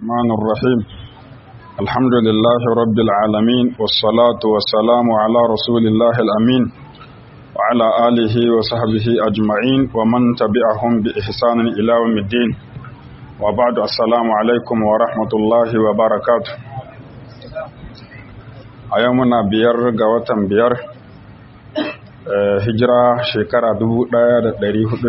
الرحمن الرحيم الحمد لله رب العالمين والصلاة والسلام على رسول الله الأمين وعلى آله وصحبه أجمعين ومن تبعهم بإحسان إلى يوم الدين وبعد السلام عليكم ورحمة الله وبركاته أيامنا بير قوة بير hijira shekara 1446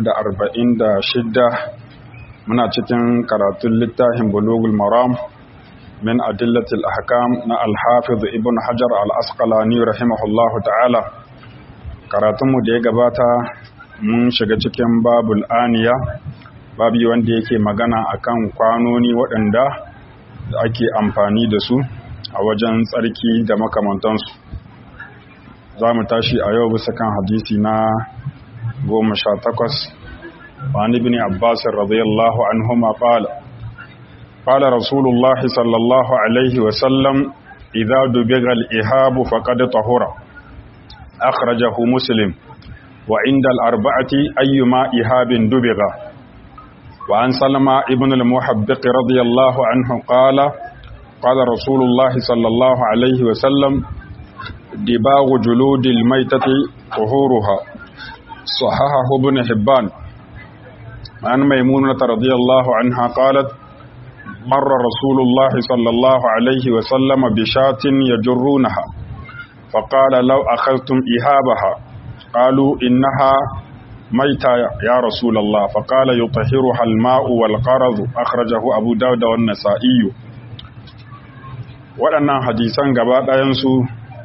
muna cikin karatun littafin bulugul maram min adillatil ahkam na alhafiz ibn hajar al-asqalani rahimahullahu ta'ala karatunmu da ya gabata mun shiga cikin babul aniya babi wanda yake magana akan kwanoni waɗanda da ake amfani da su a wajen tsarki da makamantansu za mu tashi a yau bisa kan hadisi na goma sha takwas wani bin abbas radiyallahu anhuma qala qala rasulullah sallallahu alaihi wa sallam idza dubiga al-ihabu faqad tahura akhrajahu muslim wa inda al-arba'ati ayyuma ihabin dubiga wa an salama ibn al-muhabbiq radiyallahu anhu qala qala rasulullah sallallahu alaihi wa sallam دباغ جلود الميتة طهورها صححه ابن حبان عن ميمونة رضي الله عنها قالت مر رسول الله صلى الله عليه وسلم بشاة يجرونها فقال لو أخذتم إهابها قالوا إنها ميتة يا رسول الله فقال يطهرها الماء والقرض أخرجه أبو داود والنسائي waɗannan hadisan gaba ɗayansu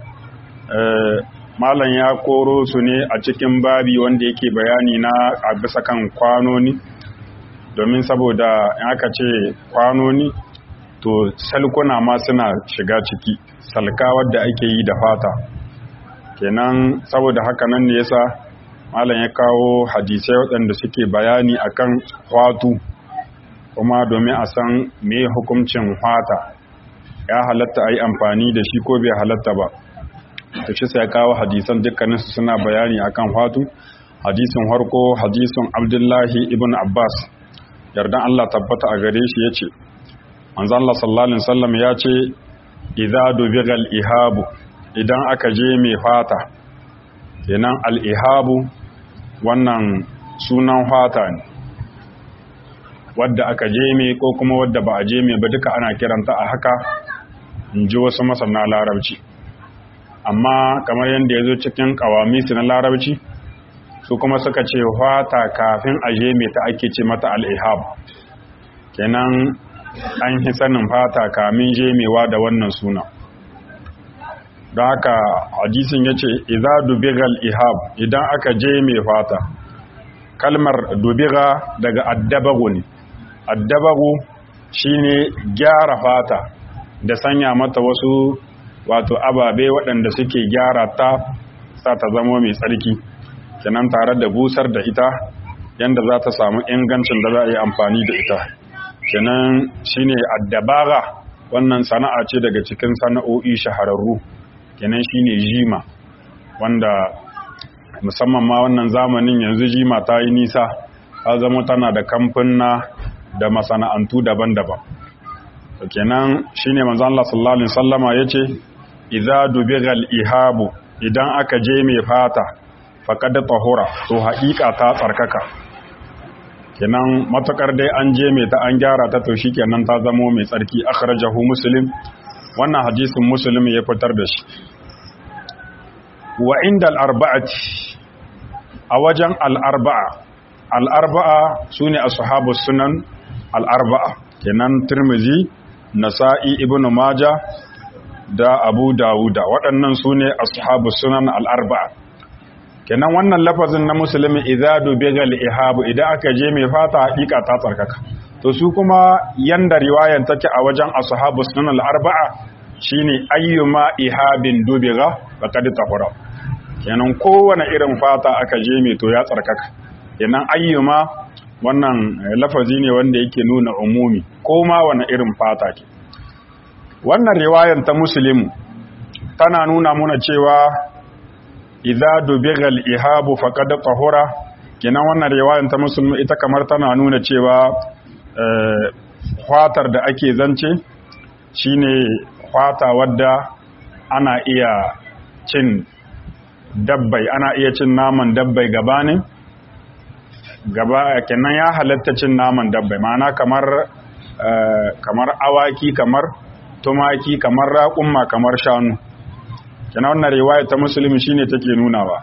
malam ya koro su ne a cikin babi wanda yake bayani na a bisa kan kwanoni domin saboda aka ce kwanoni to salkuna ma suna shiga ciki salka wadda ake yi da fata kenan saboda haka nan ne yasa malam ya kawo hadisai waɗanda suke bayani akan hwatu kuma domin a san me hukuncin hwata ya halatta a yi amfani da shi ko bai halatta ba ta shi sai kawo hadisan dukkaninsu suna bayani akan fatu hadisin harko hadisin abdullahi ibn abbas yardan allah tabbata a gare shi ya ce manzan allah sallallahu alaihi wasallam ya ce idza dubigal ihabu idan aka je mai fata kenan al-ihabu wannan sunan fata ne wadda aka je mai ko kuma wadda ba a je mai ba duka ana kiranta a haka in ji wasu masana larabci amma kamar yadda ya zo cikin kawamisu na larabci su kuma suka ce fata kafin aje mai ta ake ce mata al'ihab kenan an yi sanin fata kamin jemewa da wannan suna don haka hadisin ya ce iza dubigal ihab idan aka je mai fata kalmar dubiga daga addabagu ne addabagu shine gyara fata da sanya mata wasu wato ababe waɗanda suke gyara ta sa ta zama mai tsarki kenan tare da busar da ita yanda za ta samu ingancin da za a yi amfani da ita kenan shine addabara wannan sana'a ce daga cikin sana'o'i shahararru kenan shine jima wanda musamman ma wannan zamanin yanzu jima ta yi nisa ta zama tana da kamfuna da masana'antu daban-daban kenan shine manzo Allah sallallahu alaihi wasallama yace idza dubigal ihabu idan aka je mai fata faqad tahura to haƙiƙa ta tsarkaka kenan matakar dai an je mai ta an gyara ta to shikenan ta zamo mai tsarki akhrajahu muslim wannan hadisin muslim ya fitar da shi wa inda al-arba'ati a wajen al-arba'a al-arba'a sune ashabus sunan al-arba'a kenan tirmizi nasa'i ibnu majah da abu dawuda waɗannan su ne ashabu sunan al'arba'a kenan wannan lafazin na musulmi idadu begal ihabu idan aka je mai fata haƙiƙa ta tsarkaka to su kuma yanda riwayan take a wajen ashabu sunan al'arba'a shine ayyuma ihabin dubiga faqad tahura kenan kowane irin fata aka je mai to ya tsarkaka kenan ayyuma wannan lafazi ne wanda yake nuna umumi ko ma wani irin fata ke wannan riwayan ta muslim tana nuna muna cewa idza dubigal ihabu faqad tahura kenan wannan riwayan ta muslim ita kamar tana nuna cewa fatar da ake zance shine fata wadda ana iya cin dabbai ana iya cin naman dabbai gabanin gaba kenan ya halatta cin naman dabbai ma'ana kamar kamar awaki kamar tumaki kamar raƙumma kamar shanu kenan wannan riwaya ta musulmi shine take nunawa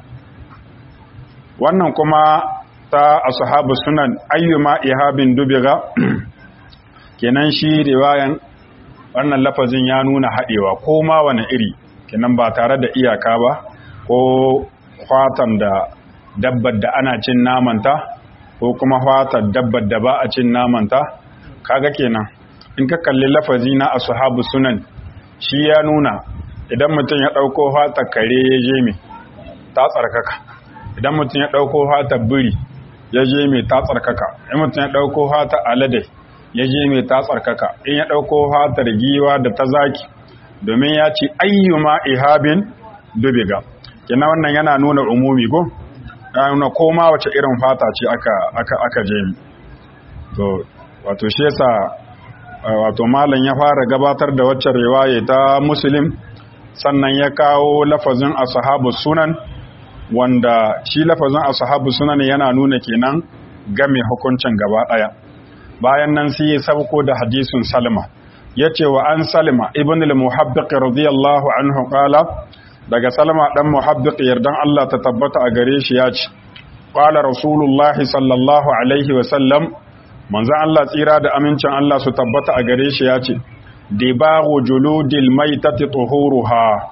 wannan kuma ta ashabu sunan ayyuma ihabin dubiga kenan shi riwayan wannan lafazin ya nuna haɗewa ko ma wani iri kenan ba tare da iyaka ba ko fatan da dabbar da ana cin namanta ko kuma fatan dabbar da ba a cin namanta kaga kenan in ka kalli lafazi na ashabu sunan shi ya nuna idan mutum ya ɗauko fata kare ya je mai ta tsarkaka idan mutum ya ɗauko fata biri ya je mai ta tsarkaka in mutum ya ɗauko fata alade ya je mai ta tsarkaka in ya ɗauko fatar giwa da ta zaki domin ya ce ayyuma ihabin dubiga kina wannan yana nuna umumi ko ya nuna koma wace irin fata ce aka aka aka je mi to wato shi yasa wato malam ya fara gabatar da wacce riwaya ta muslim sannan ya kawo lafazin ashabu sunan wanda shi lafazin ashabu sunan yana nuna kenan game hukuncin gaba daya bayan nan sai ya sauko da hadisin salma yace wa an salma ibn al-muhabbiq radiyallahu anhu qala daga salma dan muhabbiq yardan Allah ta tabbata a gare shi yace qala rasulullahi sallallahu alaihi wa sallam manzon Allah tsira da amincin Allah su tabbata a gare shi yace dibagu juludil maitati tuhuruha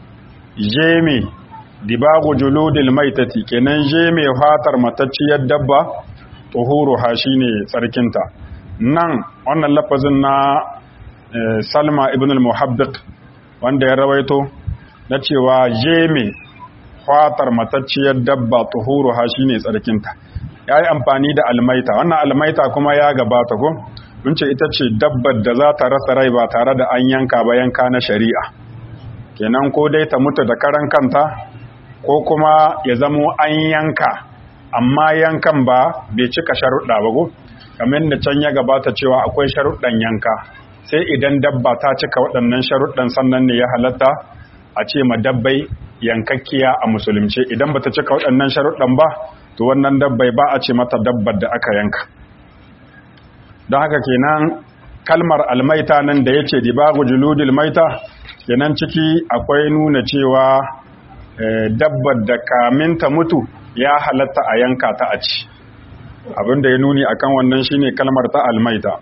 jeme dibagu juludil maitati kenan jeme fatar matacciyar dabba tuhuruha shine tsarkinta nan wannan lafazin na Salma ibn al-Muhabbiq wanda ya rawaito na cewa jeme fatar matacciyar dabba tuhuruha shine tsarkinta yayi amfani da almaita wannan almaita kuma ya gabata ko mun ce ita ce dabbar da za ta rasa rai ba tare da an yanka ba yanka na shari'a kenan ko dai ta mutu da karan kanta ko kuma ya zamo an yanka amma yankan ba bai cika sharuɗa ba go kamar da can ya gabata cewa akwai sharuɗan yanka sai idan dabba ta cika waɗannan sharuɗan sannan ne ya halatta a ce ma dabbai yankakkiya a musulunci idan bata cika waɗannan sharuɗan ba to wannan dabbai ba a ce mata dabbar da aka yanka don haka kenan kalmar almaita nan da ya ce dibagu juludil maita kenan ciki akwai nuna cewa dabbar da kamin ta mutu ya halatta a yanka ta a ci abinda ya nuni akan wannan shine kalmar ta almaita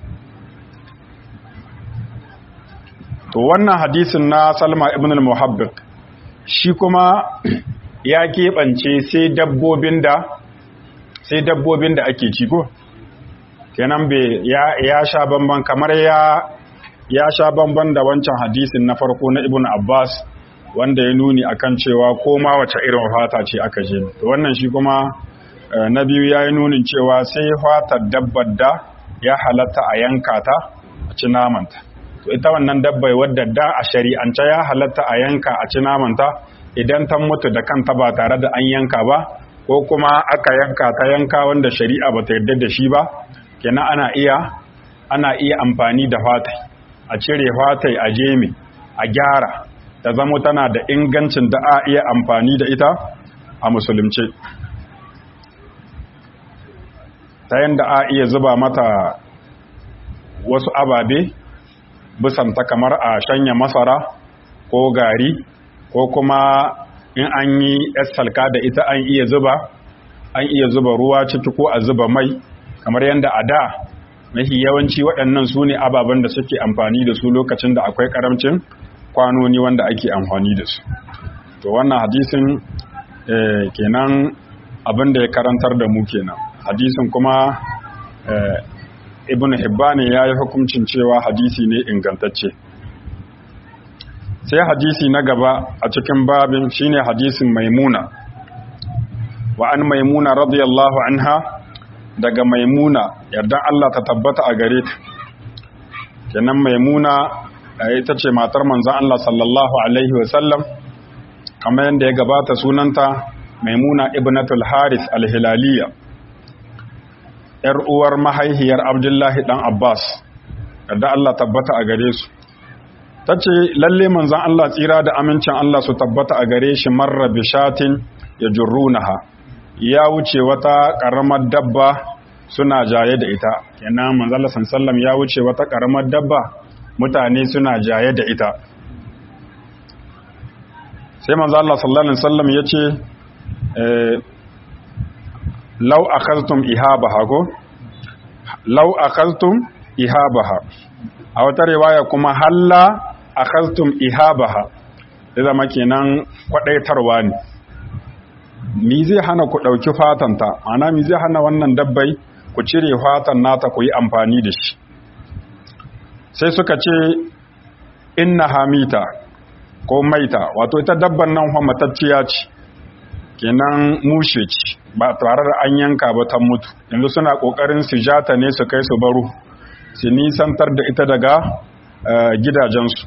to wannan hadisin na salma ibn al-muhabbiq shi kuma ya keɓance sai dabbobin da sai dabbobin da ake ci ko kenan bai ya, ya sha bamban kamar ya ya sha bamban da wancan hadisin na farko na ibn abbas wanda ya nuni akan cewa ko ma wace irin fata ce aka je to wannan shi kuma na biyu ya yi nunin cewa sai fatar dabbar da ya halatta a yanka ta a ci namanta to ita wannan dabbai wadda da a shari'ance ya halatta a yanka a ci namanta idan ta mutu da kanta ba tare da an yanka ba ko kuma aka yanka ta yanka wanda shari'a ba ta yarda da shi ba kenan ana iya ana iya amfani da fatai a cire fatai a jemi a gyara ta zama tana da ingancin da a iya amfani da ita a musulunci ta yadda a iya zuba mata wasu ababe bisanta kamar a shanya masara ko gari ko kuma in an yi salka da ita an iya zuba an iya zuba ruwa ciki ko a zuba mai kamar yadda a da mafi yawanci waɗannan su ne ababen da suke amfani da su lokacin da akwai ƙaramcin kwanoni wanda ake amfani da su to wannan hadisin kenan abin da ya karantar da mu kenan hadisin kuma ibn hibbani ya yi hukuncin cewa hadisi ne ingantacce sai hadisi na gaba a cikin babin shine hadisin maimuna wa an maimuna radiyallahu anha daga maimuna yardan Allah ta tabbata a gare ta kenan maimuna ita ce matar manzon Allah sallallahu alaihi wasallam kamar yadda ya gabata sunanta maimuna ibnatul haris al-hilaliya ‘yar uwar mahaihiyar Abdullahi ɗan Abbas, kada Allah tabbata a gare su tace lalle manzon Allah tsira da amincin Allah su tabbata a gare shi marra bishatin yajrunaha ya wuce wata karamar dabba suna jaye da ita kenan manzon Allah sallallahu ya wuce wata karamar dabba mutane suna jaye da ita sai manzon Allah sallallahu alaihi wasallam yace eh law akhadtum ihabaha ko law akhadtum ihabaha a wata riwaya kuma halla akhadtum ihabaha da zama kenan kwadaitarwa ne mi zai hana ku dauki fatanta ana mi zai hana wannan dabbai ku cire fatan nata ku yi amfani da shi sai suka ce inna hamita ko maita wato ita dabban nan fa matacciya ce kenan mushe ce ba tare da an yanka ba ta mutu yanzu suna kokarin su jata ne su kai su baro su nisantar da ita daga gidajensu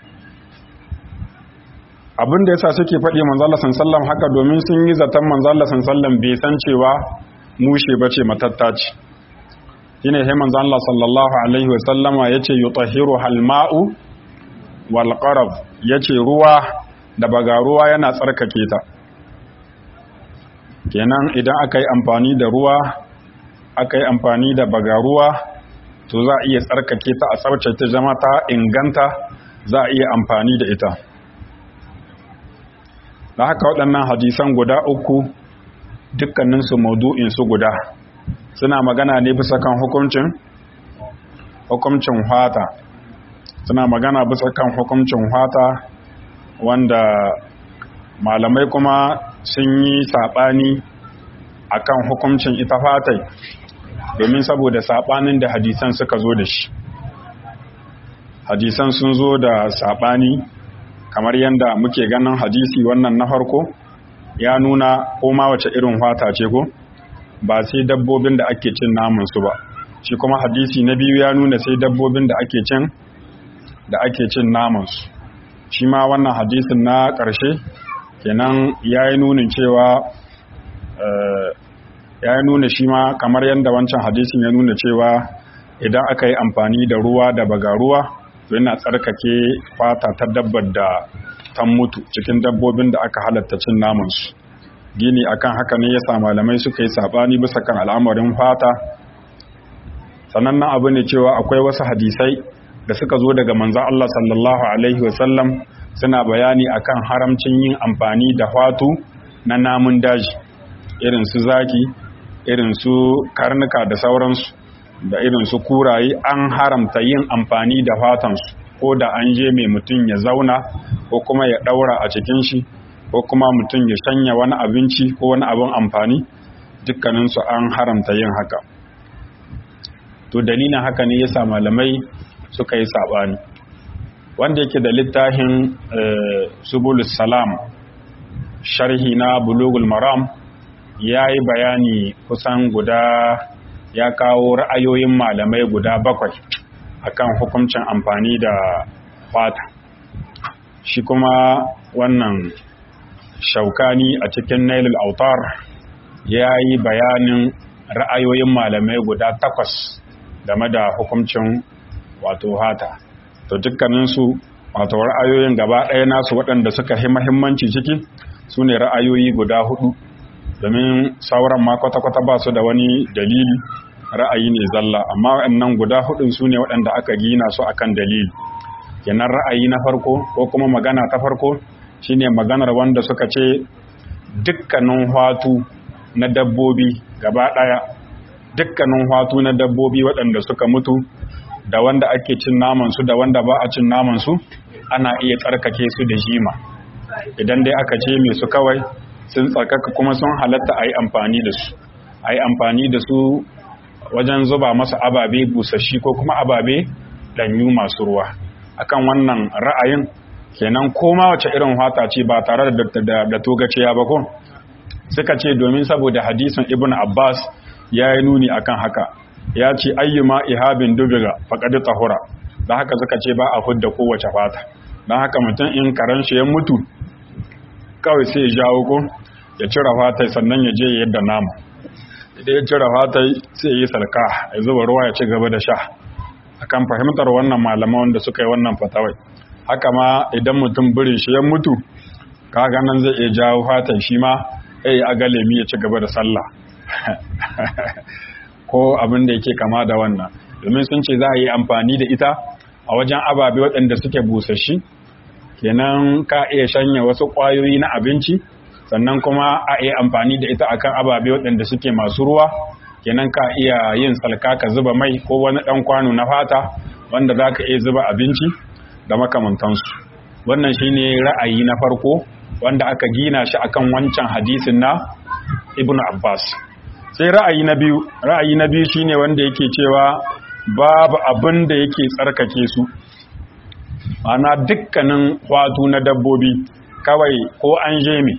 abin da yasa suke faɗi manzala sallam haka domin sun yi zaton manzala sallam bai san cewa mushe ba ce matatta ce shine sai manzala sallallahu alaihi wa sallama yace yutahhiru halma'u wal qarab yace ruwa da baga ruwa yana tsarkake ta kenan idan aka yi amfani da ruwa aka yi amfani da baga ruwa to za a iya tsarkake ta a tsarce ta zama ta inganta za a iya amfani da ita da haka waɗannan hadisan guda uku dukkaninsu maudu'insu guda suna magana ne bisa kan hukuncin hukuncin hata suna magana bisa kan hukuncin hata wanda malamai kuma sun yi saɓani a kan hukuncin ita fatai domin saboda saɓanin da hadisan suka zo da shi hadisan sun zo da saɓani kamar yadda muke ganin hadisi wannan na farko ya nuna koma wace irin fata ce ko ba sai dabbobin da ake cin namansu ba shi kuma hadisi na biyu ya nuna sai dabbobin da ake cin da ake cin namansu shi ma wannan hadisin na ƙarshe kenan ya yi nunin cewa ya yi nuna shi ma kamar yadda wancan hadisin ya nuna cewa idan aka yi amfani da ruwa da baga ruwa to yana tsarkake fata ta dabbar da ta mutu cikin dabbobin da aka halatta cin namansu gini akan haka ne yasa malamai suka yi sabani bisa kan al'amarin fata sannan nan abu ne cewa akwai wasu hadisai da suka zo daga manzon Allah sallallahu alaihi wasallam suna bayani akan haramcin yin amfani da fatu na namun daji irin su zaki irin su karnuka da sauransu da irin su kuraye an haramta yin amfani da fatansu ko da an je mai mutum ya zauna ko kuma ya daura a cikin shi ko kuma mutum ya shanya wani abinci ko wani abin amfani dukkaninsu an haramta yin haka to dalilin haka ne yasa malamai suka yi sabani wanda yake da littafin subulus salam sharhi na bulugul maram ya yi bayani kusan guda ya kawo ra'ayoyin malamai guda bakwai akan hukuncin amfani da fata shi kuma wannan shaukani a cikin nailul autar ya yi bayanin ra'ayoyin malamai guda takwas game da hukuncin wato hata to dukkaninsu wato ra'ayoyin gaba ɗaya nasu waɗanda suka yi mahimmanci ciki su ne ra'ayoyi guda hudu domin sauran ma kwata-kwata ba su da wani dalili ra'ayi ne zalla amma waɗannan guda hudun su ne waɗanda aka gina su akan dalili kenan ra'ayi na farko ko kuma magana ta farko shine maganar wanda suka ce dukkanin hwatu na dabbobi gaba ɗaya dukkanin hwatu na dabbobi waɗanda suka mutu da wanda ake cin naman su da wanda ba a cin naman su ana iya tsarkake su da jima idan dai aka ce mai su kawai sun tsarkaka kuma sun halatta a yi amfani da su a yi amfani da su wajen zuba masa ababe busashi ko kuma ababe ɗanyu masu ruwa akan wannan ra'ayin kenan koma wace irin hata ce ba tare da togaciya ba ko suka ce domin saboda hadisin ibn abbas ya yi nuni akan haka ya ce ayyuma ihabin dubiga faƙaɗi tahura don haka suka ce ba a hudda kowace fata don haka mutum in karen shi ya mutu kawai sai ya jawo ko ya cire fatai sannan ya je yadda nama idan ya cire fatai sai ya yi salka ya zuba ruwa ya ci gaba da sha akan fahimtar wannan malaman wanda suka yi wannan fatawai haka ma idan mutum birin shi ya mutu kaga nan zai iya jawo fatan shi ma ai a galemi ya ci gaba da sallah ko abin da yake kama da wannan domin sun ce za a yi amfani da ita a wajen ababe waɗanda suke busashi kenan ka iya shanya wasu ƙwayoyi na abinci sannan kuma a iya amfani da ita akan ababe waɗanda suke masu ruwa kenan ka iya yin salka ka zuba mai ko wani ɗan kwano na fata wanda za ka iya zuba abinci da makamantansu wannan shine ra'ayi na farko wanda aka gina shi akan wancan hadisin na ibnu abbas sai ra'ayi na biyu ra'ayi na biyu shine wanda yake cewa babu abin da yake tsarkake su ana dukkanin kwatu na dabbobi kawai ko an je mi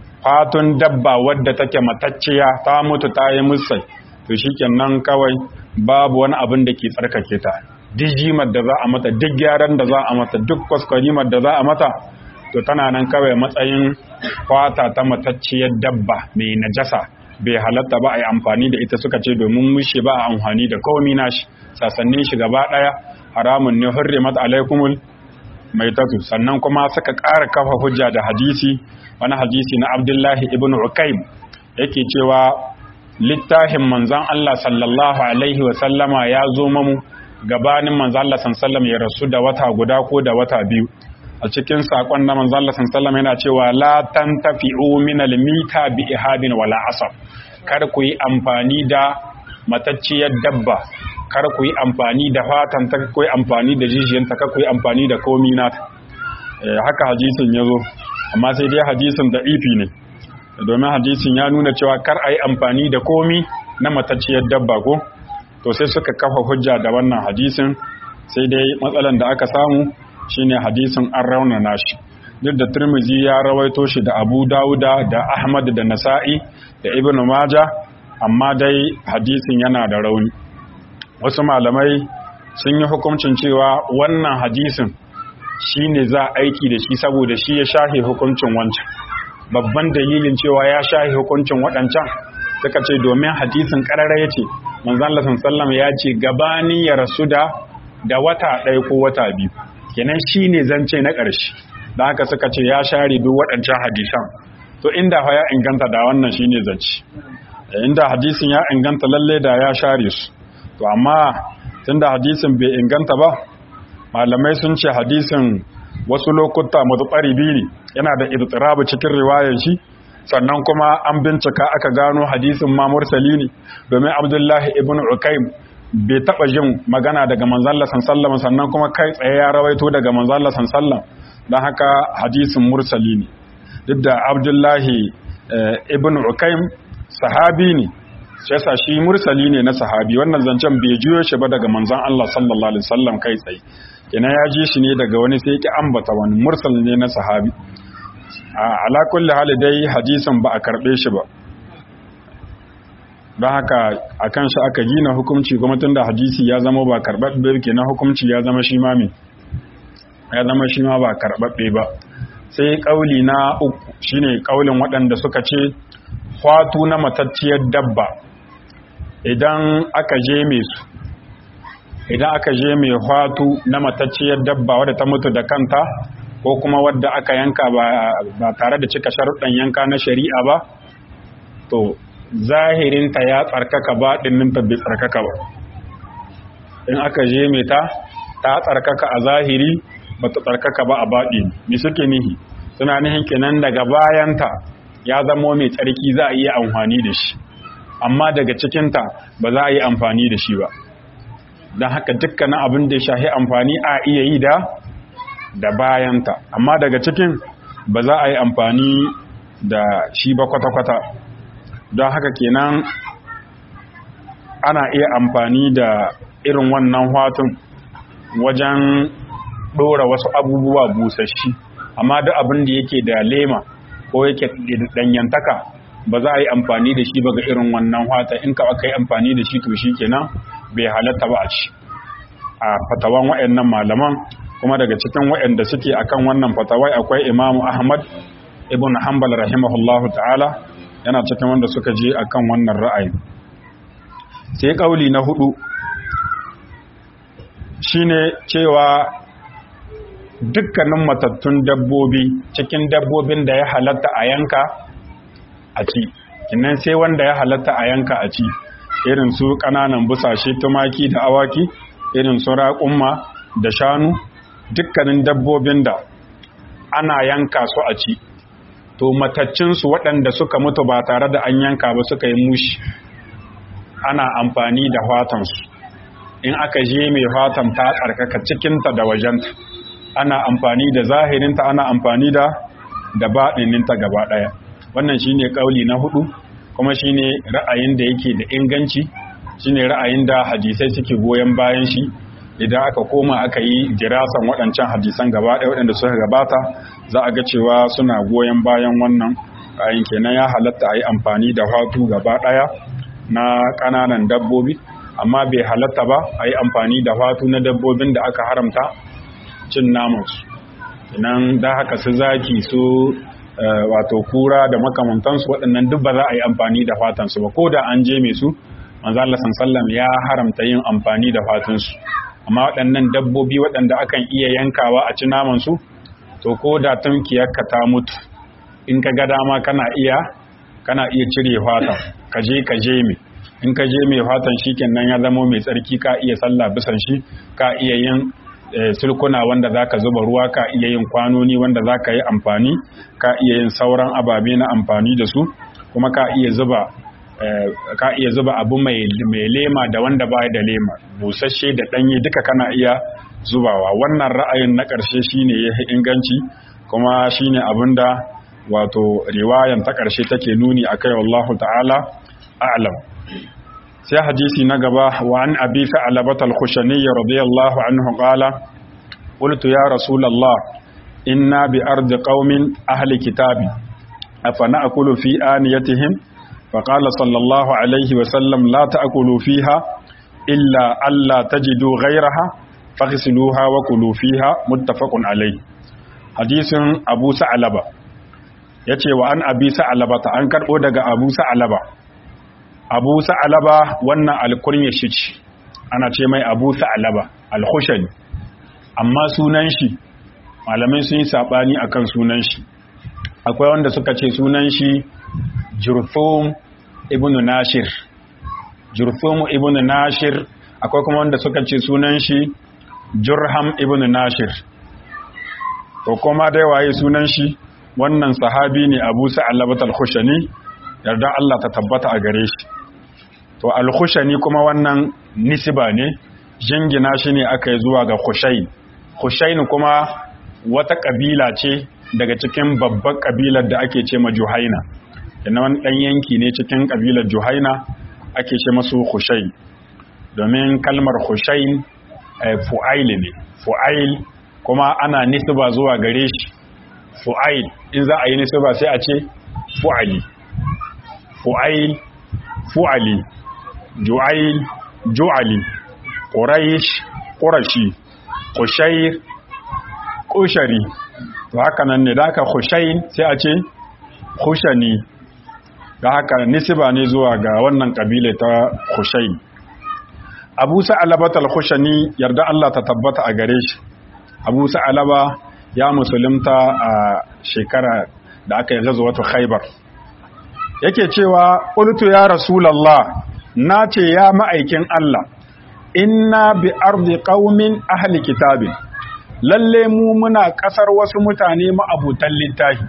fatun dabba wadda take matacciya ta mutu ta yi musai to shikenan kawai babu wani abin da ke tsarkake ta duk jimar da za a mata duk gyaran da za a mata duk kwaskwarimar da za a mata to tana nan kawai matsayin kwata ta matacciyar dabba mai najasa bai halatta ba a yi amfani da ita suka ce domin mushe ba a amfani da komi nashi sasannin shi gaba daya haramun ne hurrimat alaikumul mai tatu sannan kuma suka ƙara kafa hujja da hadisi wani hadisi na abdullahi ibn ukaim yake cewa littafin manzon Allah sallallahu alaihi wa sallama ya zo mamu gabanin manzon Allah sallallahu ya rasu da wata guda ko da wata biyu a cikin sakon na manzon Allah sallallahu yana cewa la tantafi'u min al-mita bi ihabin wala asab kar ku yi amfani da matacciyar dabba kar ku yi amfani da fatan ta ku yi amfani da jijiyanta kar ku yi amfani da komi nata haka hadisin ya zo amma sai dai hadisin da ifi ne domin hadisin ya nuna cewa kar a yi amfani da komi na matacciyar dabba ko to sai suka kafa hujja da wannan hadisin sai dai matsalan da aka samu shine hadisin an raunana shi duk da turmizi ya rawaito shi da abu dawuda da ahmad da nasa'i da ibn maja amma dai hadisin yana da rauni wasu malamai sun yi hukuncin cewa wannan hadisin shi ne za aiki da shi saboda shi ya shahe hukuncin wancan babban dalilin cewa ya shahe hukuncin waɗancan suka ce domin hadisin ƙarara ya ce manzan lasan sallam ya ce gabanin ya rasu da da wata ɗaya ko wata biyu kenan shi ne zance na ƙarshe da haka suka ce ya share duk waɗancan hadisan to inda ya inganta da wannan shi ne zance inda hadisin ya inganta lalle da ya share su to amma tunda hadisin bai inganta ba malamai sun ce hadisin wasu lokuta matuƙari biyu ne yana da irtirabu cikin riwayar shi sannan kuma an bincika aka gano hadisin ma mursali ne domin abdullahi ibn ukaim bai taɓa jin magana daga manzalla sallam sannan kuma kai tsaye ya rawaito daga manzalla sallam don haka hadisin mursali ne duk da abdullahi ibn ukaim sahabi ne shi yasa shi mursali ne na sahabi wannan zancen bai juyo shi ba daga manzon Allah sallallahu alaihi wasallam kai tsaye kina ya ji shi ne daga wani sai yake ambata wani mursal ne na sahabi a ala kulli hali dai hadisin ba a karbe shi ba don haka akan shi aka gina hukunci kuma tunda hadisi ya zama ba karbabbe kenan hukunci ya zama shi ma me ya zama shi ma ba karbabbe ba sai kauli na uku shine kaulin waɗanda suka ce kwatu na matacciyar dabba idan aka je mai su idan aka je mai hwatu na matacciyar dabba wadda ta mutu da kanta ko kuma wadda aka yanka ba tare da cika sharuɗan yanka na shari'a ba to zahirinta ya tsarkaka ba ɗinninta bai tsarkaka ba in aka je mai ta ta tsarkaka a zahiri ba ta tsarkaka ba a baɗi mi suke nihi suna nihin kenan daga bayanta ya zamo mai tsarki za a iya amfani da shi amma daga cikinta ba za a yi amfani da shi ba don haka dukkanin abin da ya shahi amfani a iya yi da da bayanta amma daga cikin ba za a yi amfani da shi ba kwata-kwata don haka kenan ana iya amfani da irin wannan hatun wajen ɗora wasu abubuwa busashi amma duk abin da yake da lema ko yake danyantaka ba za a yi amfani da shi ba ga irin wannan wata in ka aka yi amfani da shi to shi kenan bai halatta ba a ci a fatawan waɗannan malaman kuma daga cikin waɗanda suke akan wannan fatawai akwai imamu ahmad ibn hanbal rahimahullahu ta'ala yana cikin wanda suka je akan wannan ra'ayi sai kauli na hudu shine cewa dukkanin matattun dabbobi cikin dabbobin da ya halatta a yanka a ci kinan sai wanda ya halatta a yanka a ci irin su ƙananan busashe tumaki da awaki irin su raƙumma da shanu dukkanin dabbobin da ana yanka su a ci to mataccinsu waɗanda suka mutu ba tare da an yanka ba suka yi mushi ana amfani da fatansu in aka je mai fatan ta tsarkaka cikinta da wajenta ana amfani da zahirinta ana amfani da da baɗininta gaba ɗaya wannan shine ƙauli na hudu kuma shine ra'ayin da yake da inganci shine ra'ayin da hadisai suke goyon bayan shi idan aka koma aka yi jirasan waɗancan hadisan gaba ɗaya waɗanda suka gabata za a ga cewa suna goyon bayan wannan ra'ayin kenan ya halatta a yi amfani da fatu gaba ɗaya na ƙananan dabbobi amma bai halatta ba a yi amfani da fatu na dabbobin da aka haramta cin namansu inan da haka su zaki su wato kura da makamantansu waɗannan duk ba za a yi amfani da fatansu ba ko da an je mai su manzo Allah sallam ya haramta yin amfani da fatansu amma waɗannan dabbobi waɗanda akan iya yankawa a ci namansu to ko da tunkiyarka ta mutu in ka ga dama kana iya kana iya cire fatan ka je ka je mai in ka je mai fatan shikenan ya zama mai tsarki ka iya sallah bisan shi ka iya yin sulkuna wanda za ka zuba ruwa ka iya yin kwanoni wanda za ka yi amfani ka iya yin sauran ababe na amfani da su kuma ka iya zuba ka iya zuba abu mai lema da wanda ba da lema busasshe da ɗanye duka kana iya zubawa wannan ra'ayin na ƙarshe shine ya inganci kuma shine abin da wato riwayan ta ƙarshe take nuni akai wallahu ta'ala a'lam sai hadisi na gaba wa an abi sa'alabat al-khushani radiyallahu anhu qala qultu ya rasulullah inna bi ardi qaumin ahli kitabi afana akulu fi aniyatihim فقال صلى الله عليه وسلم لا تأكلوا فيها إلا ألا تجدوا غيرها فاغسلوها وكلوا فيها متفق عليه حديث أبو سعلبة yace wa an abi sa'alaba ta an karbo daga abu sa'alaba abu sa'alaba wannan alkunya shi ce ana ce mai abu sa'alaba alhushani amma sunan shi malamai sun yi sabani akan sunan shi akwai wanda suka ce sunan shi jurthum ibn nashir jurthum ibn nashir akwai kuma wanda suka ce sunan shi jurham ibn nashir to kuma dai waye sunan shi wannan sahabi ne abu sa'alabat al-khushani yarda Allah ta tabbata a gare shi to al-khushani kuma wannan nisba ne jingina shi ne aka yi zuwa ga khushayn khushayn kuma wata kabila ce daga cikin babbar kabilar da ake ce ma juhaina yana wani dan yanki ne cikin kabilar juhaina ake ce masu khushayn domin kalmar khushayn fu'ail ne fu'ail kuma ana nisba zuwa gare shi fu'ail in za a yi nisba sai a ce fu'ali fu'ail fu'ali ju'ail ju'ali quraish qurashi qushayr qushari to haka nan ne da haka khushayn sai a ce khushani da haka nisba ne zuwa ga wannan kabila ta khushayn Abu Sa'alaba al-Khushani yarda Allah ta tabbata a gare shi Abu Sa'alaba ya musulunta a shekara da aka yi ghazwatu Khaibar yake cewa qultu ya rasulullah nace ya ma'aikin Allah inna bi ardi qaumin ahli kitabin lalle mu muna kasar wasu mutane ma'abutan littafi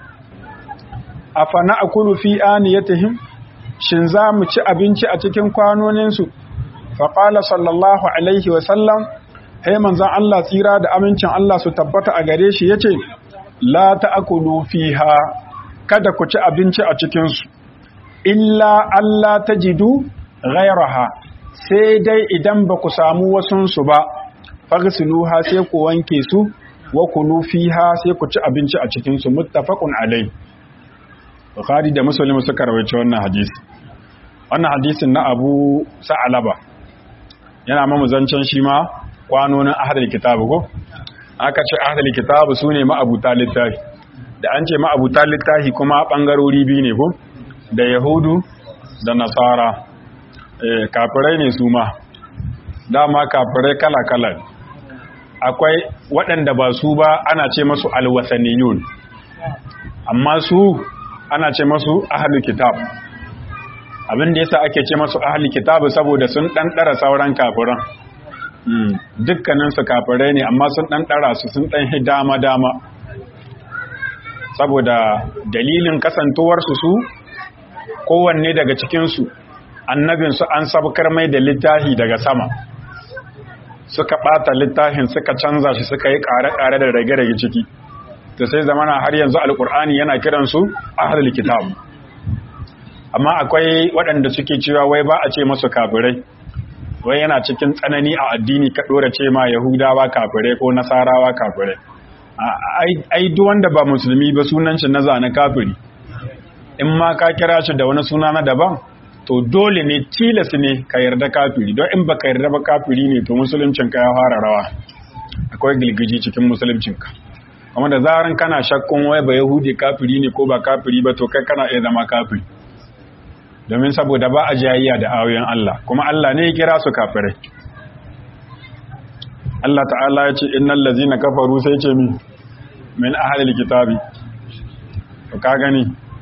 afana akulu fi aniyatihim shin za mu ci abinci a cikin kwanoninsu faƙala sallallahu alaihi wasallam hai manzan Allah tsira da amincin Allah su tabbata a gare shi ya ce la ta'akulu fiha kada ku ci abinci a cikinsu illa Allah ta jidu ghairaha sai dai idan ba ku samu wasunsu ba fagsiluha sai ku wanke su wa kulu fiha sai ku ci abinci a cikinsu muttafaqun alai Bukhari da Muslim suka rawaito wannan hadisi wannan hadisin na Abu Sa'alaba yana mamu zancen shi ma kwanonin ahadar kitabu ko aka ce ahadar kitabu su ne ma'abuta littafi da an ce ma'abuta littafi kuma ɓangarori biyu ne ko da yahudu da nasara kafirai ne su ma dama kafirai kala-kala akwai waɗanda ba su ba ana ce masu alwasaniyun amma su ana ce masu ahlul kitab abin da yasa ake ce masu ahlul kitab saboda sun ɗanɗara sauran kafiran dukkanin su kafirai ne amma sun ɗanɗara su sun ɗan dama dama saboda dalilin kasantuwarsu su kowanne daga cikinsu annabinsu an sabkar mai da littafi daga sama suka ɓata littafin suka canza shi suka yi ƙare-ƙare da rage-rage ciki ta sai zamana har yanzu alƙur'ani yana kiransu ahlul kitab amma akwai waɗanda suke cewa wai ba a ce masu kafirai wai yana cikin tsanani a addini ka ɗora ce ma yahudawa kafirai ko nasarawa kafirai ai duk wanda ba musulmi ba sunan shi na zane kafiri in ma ka kira shi da wani suna na daban to dole ne tilas ne ka yarda kafiri don in baka yarda ba kafiri ne to musuluncinka ya fara rawa akwai gilgiji cikin musuluncinka kuma da zaran kana shakkun wai ba yahudi kafiri ne ko ba kafiri ba to kai kana iya zama kafiri domin saboda ba a jayayya da ayoyin Allah kuma Allah ne ya kira su kafirai Allah ta'ala ya ce innal ladzina kafaru sai ce mi min ahlil kitabi to ka gani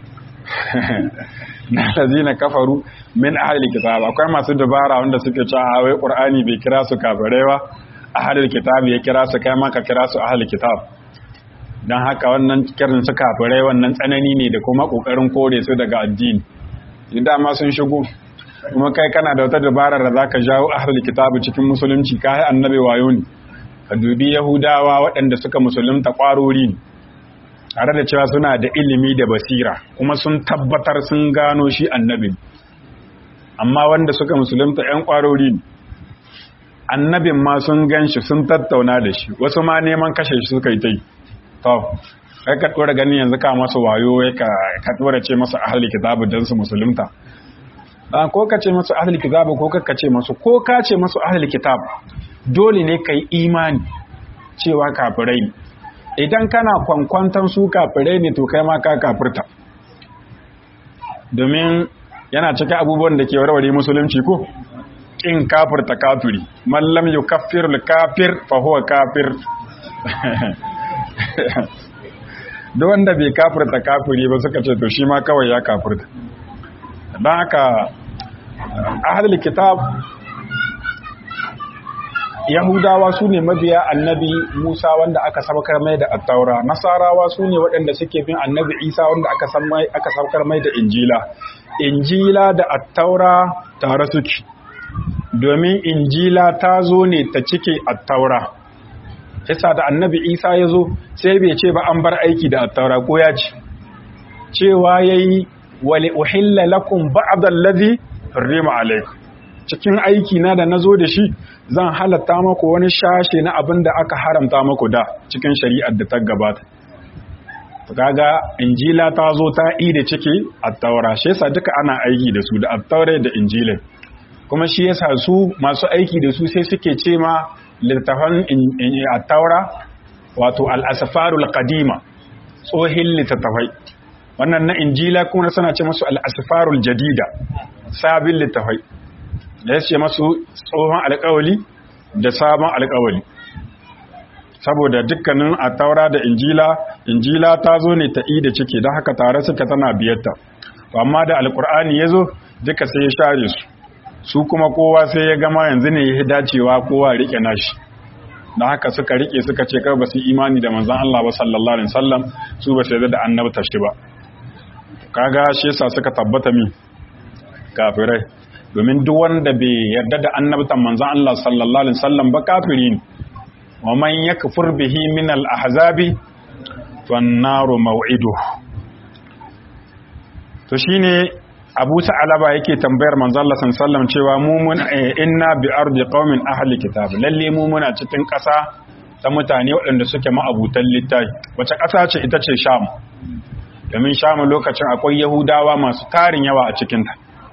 na lazina kafaru min ahlil kitab akwai masu dabara wanda suke cewa wai qur'ani bai kira su kafirai ba ahlil kitab ya kira su kai ma ka kira su ahlil kitab dan haka wannan kirin su kafirai wannan tsanani ne da kuma kokarin kore su daga addini idan ma sun shigo kuma kai kana da wata dabarar da zaka jawo ahlul kitab cikin musulunci kai annabi wayo ne ka dubi yahudawa waɗanda suka musulunta kwarori ne tare da cewa suna da ilimi da basira kuma sun tabbatar sun gano shi annabi amma wanda suka musulunta ƴan kwarori ne annabin ma sun gan shi sun tattauna da shi wasu ma neman kashe shi suka yi ta yi to kai ka dora ganin yanzu ka masa wayo wai ka ka dora ce masa ahli kitabu dan su musulunta dan ko ka ce masu ahli kitabu ko ka ce masu ko ka ce masu ahli kitab dole ne kai imani cewa kafirai ne idan kana kwankwantan su kafirai ne to kai ma ka kafirta domin yana cikin abubuwan da ke warware musulunci ko kin kafirta kafiri mallam yukaffirul kafir fa huwa kafir duk wanda bai kafirta kafiri ba suka ce to shi ma kawai ya kafirta don haka ahlul kitab yahudawa su ne mabiya annabi musa wanda aka sabakar mai da attaura nasarawa su ne waɗanda suke bin annabi isa wanda aka sabakar mai da injila injila da attaura tare suke domin injila ta zo ne ta cike attaura yasa da annabi isa ya zo sai bai ce ba an bar aiki da attaura ko ya ce cewa ya yi wale uhilla lakum ba'da allazi harrima alaikum cikin aiki na da nazo da shi zan halatta maku wani shashe na abin da aka haramta maku da cikin shari'ar da ta gabata kaga injila ta zo ta yi da ciki attaura shi yasa duka ana aiki da su da attaura da injila kuma shi yasa su masu aiki da su sai suke ce ma littafan attaura wato al-asfarul qadima tsohin littattafai wannan na injila kuma suna ce masu al-asfarul jadida sabin littafai da ya ce masu tsohon alkawali da sabon alkawali saboda dukkanin a taura da injila injila ta zo ne ta da ciki don haka tare suka tana biyarta amma da alkur'ani ya zo duka sai ya share su su kuma kowa sai ya gama yanzu ne ya dacewa kowa rike nashi don haka suka rike suka ce kar ba su imani da manzan Allah ba sallallahu alaihi wasallam su ba sai da annabta shi ba kaga shi yasa suka tabbata mi kafirai domin duk wanda bai yarda da annabtan manzon Allah sallallahu alaihi wasallam ba kafiri ne wa man yakfur bihi min al-ahzabi fan naru maw'idu to shine Abu Sa'alaba yake tambayar manzon Allah sallallahu alaihi wasallam cewa mu mun inna bi ardi qaumin ahli kitab lalle mu muna cikin ƙasa ta mutane waɗanda suke ma'abutan littafi wace ƙasa ce ita ce Sham domin Sham lokacin akwai Yahudawa masu tarin yawa a cikinta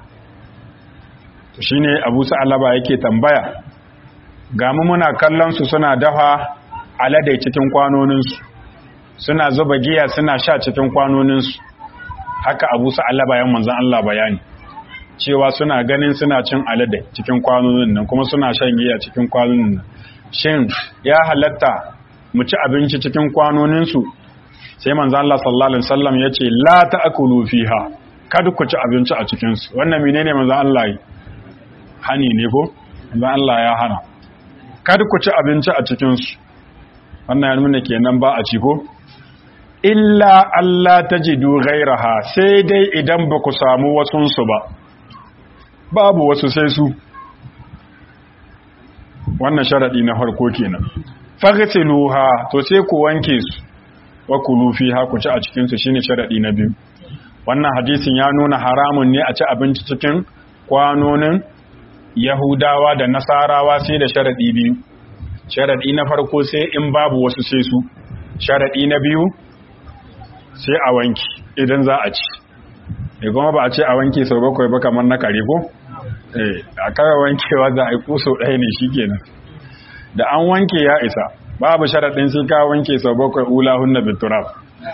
shi ne abu sa'alaba yake tambaya ga mu muna kallon su suna dafa alade cikin kwanoninsu suna zuba giya suna sha cikin kwanoninsu haka abu sa'alaba yan manzan Allah bayani cewa suna ganin suna cin alade cikin kwanonin nan kuma suna shan giya cikin kwanonin nan shin ya halatta mu ci abinci cikin kwanoninsu sai manzo Allah sallallahu alaihi wasallam yace la ta'kulu fiha kada ku ci abinci a cikin su wannan menene manzo Allah yi hani ne ko manzo Allah ya hana kada ku ci abinci a cikin su wannan ya nuna kenan ba a ci ko illa Allah tajidu ghairaha sai dai idan ba ku samu wasun su ba babu wasu sai su wannan sharadi na farko kenan faghsiluha to sai ku wanke su wa kulu fiha ku ci a cikin su shine sharadi na biyu wannan hadisin ya nuna haramun ne a ci abinci cikin kwanonin yahudawa da nasarawa sai da sharadi biyu sharadi na farko sai in babu wasu sai su sharadi na biyu sai a wanki idan za a ci e kuma ba a ce a wanke sau bakwai ba kamar na kare ko eh a kawai wankewa za a yi kuso ɗaya ne shikenan da an wanke ya isa babu sharaɗin sai ka wanke sau bakwai ula hunna biturab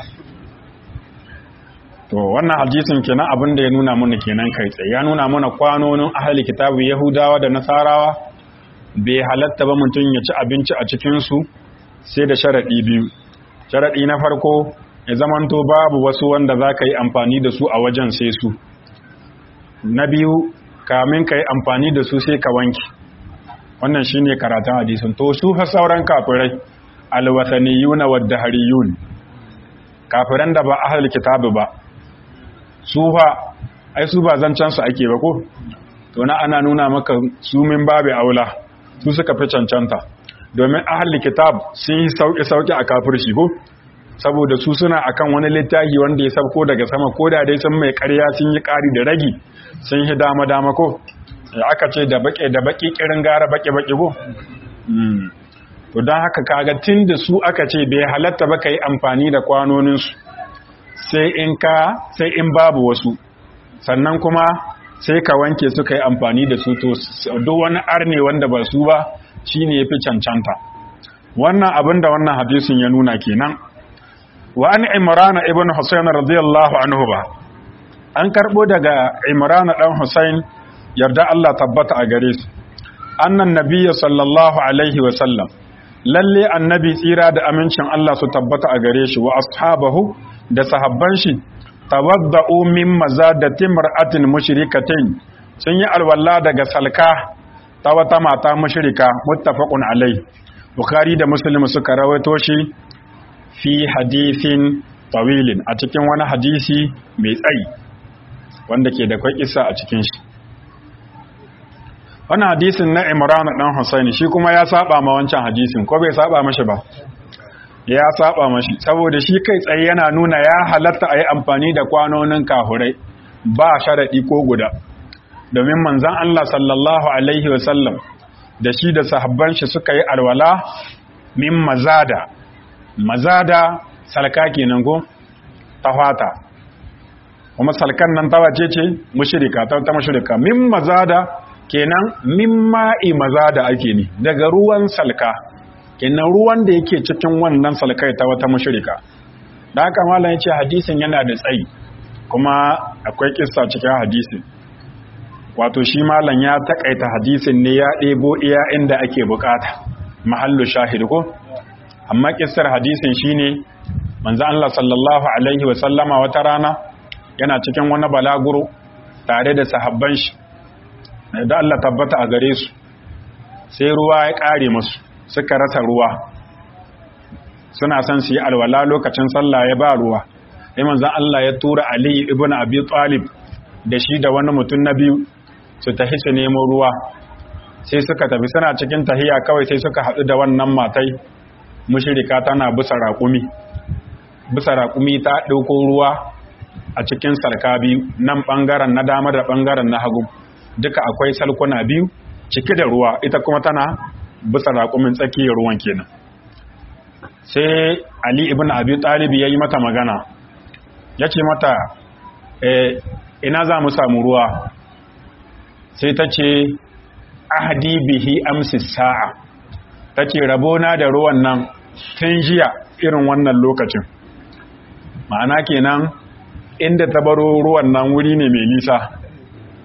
to wannan hadisin kenan abin da ya nuna mana kenan kai tsaye ya nuna mana kwanonin ahli kitabu yahudawa da nasarawa bai halatta ba mutum ya ci abinci a cikin su sai da sharaɗi biyu sharaɗi na farko ya zamanto babu wasu wanda za ka yi amfani da su a wajen sai su na biyu kamin ka yi amfani da su sai ka wanke wannan shine karatun hadisin to su fa sauran kafirai alwataniyuna waddahariyun kafiran da ba ahlul kitabi ba su fa ai su ba zancan su ake ba ko to na ana nuna maka su min babu aula su suka fi cancanta domin ahlul kitab sun yi sauki sauki a kafirci ko saboda su suna akan wani littafi wanda ya sabko daga sama ko da dai sun mai ƙarya sun yi ƙari da ragi sun yi dama dama ko aka ce da baƙe da baƙi ƙirin gara baƙe-baƙe ko? to don haka kaga tun da su aka ce bai halatta ba ka yi amfani da kwanoninsu sai in ka sai in babu wasu sannan kuma sai ka wanke su ka yi amfani da su to duk wani arne wanda ba su ba shi ne ya fi cancanta wannan abin da wannan hadisin ya nuna kenan wa an imrana ibn husayn radiyallahu anhu ba an karbo daga imrana dan husayn yarda Allah tabbata a gare su annan nabiyyu sallallahu alaihi wa sallam lalle annabi tsira da amincin Allah su tabbata a gare shi wa ashabahu da sahabban shi tawadda'u min mazadati mar'atin mushrikatin sun yi alwala daga salka ta wata mata mushrika muttafaqun alai bukhari da muslim suka rawaito shi fi hadithin tawilin a cikin wani hadisi mai tsayi wanda ke da kwai kissa a cikin shi wannan hadisin na Imran dan Husaini shi kuma ya saba ma wancan hadisin ko bai saba mashi ba ya saba mashi saboda shi kai tsaye yana nuna ya halatta a yi amfani da kwanonin kahurai ba sharaɗi ko guda domin manzan Allah sallallahu alaihi wasallam da shi da sahabban shi suka yi alwala min mazada mazada salka kenan ko ta fata kuma salkan nan ta wace ce mushrika ta ta mushrika min mazada kenan min ma'i mazada ake ne daga ruwan salka kenan ruwan da yake cikin wannan salkai ta wata mushrika da haka malam yace hadisin yana da tsayi kuma akwai kissa cikin hadisin wato shi malam ya takaita hadisin ne ya ɗebo iya inda ake bukata mahallu shahid ko amma kissar hadisin shine manzo Allah sallallahu alaihi wa sallama wata rana yana cikin wani balaguro tare da sahabban shi da Allah tabbata a gare su sai ruwa ya kare musu suka rasa ruwa suna son su yi alwala lokacin sallah ya ba ruwa sai manzon Allah ya tura Ali ibn Abi Talib da shi da wani mutum na biyu su tafi su nemo ruwa sai suka tafi suna cikin tahiya kawai sai suka haɗu da wannan matai mushrika tana bisa raƙumi bisa raƙumi ta ɗauko ruwa a cikin sarka biyu nan ɓangaren na dama da ɓangaren na hagu duka akwai salkuna biyu cike da ruwa ita kuma tana bisa raƙumin tsakiyar ruwan kenan sai ali ibn abi talib ya yi mata magana ya ce mata e, ina za mu samu ruwa sai ta ce ahadi bihi amsi sa'a ta ce rabona da ruwan nan tun jiya irin wannan lokacin ma'ana kenan inda ta baro ruwan nan wuri ne mai nisa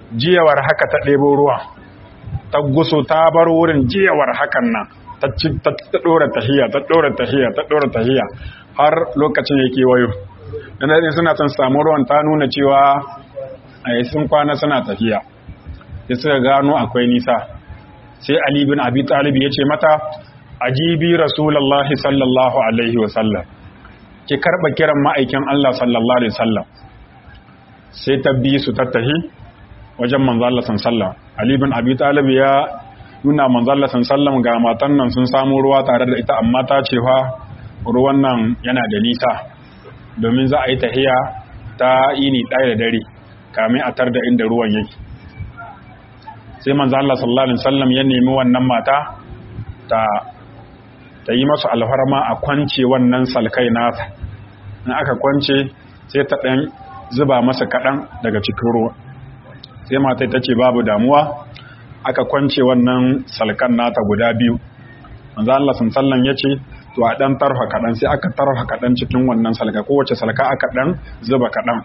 jiyawar haka ta ɗebo ruwa ta guso ta bar wurin jiyawar hakan nan ta ɗora tahiya ta ɗora tahiya ta ɗora tahiya har lokacin yake wayo dan dai suna son samu ruwan ta nuna cewa ai sun kwana suna tafiya sai suka gano akwai nisa sai Ali bin Abi Talib ya ce mata ajibi rasulullahi sallallahu alaihi wa sallam ki karba kiran ma'aikin Allah sallallahu alaihi wasallam sai ta bi su tattahi wajen manzo Allah sallallahu Ali bin Abi Talib ya nuna manzo Allah sallallahu ga matan nan sun samu ruwa tare da ita amma ta ce fa ruwan nan yana da nisa domin za a yi tahiya ta ini ɗaya da dare kamin a tar da inda ruwan yake sai manzo Allah sallallahu alaihi wasallam ya nemi wannan mata ta ta yi masu alfarma a kwance wannan salkai nasa in aka kwance sai ta ɗan zuba masa kaɗan daga cikin ruwa sai mata ta ce babu damuwa aka kwance wannan salkan nata guda biyu manzo Allah sallallahu ya ce to a ɗan tarfa kaɗan sai aka tarfa kaɗan cikin wannan salka kowace salka aka ɗan zuba kaɗan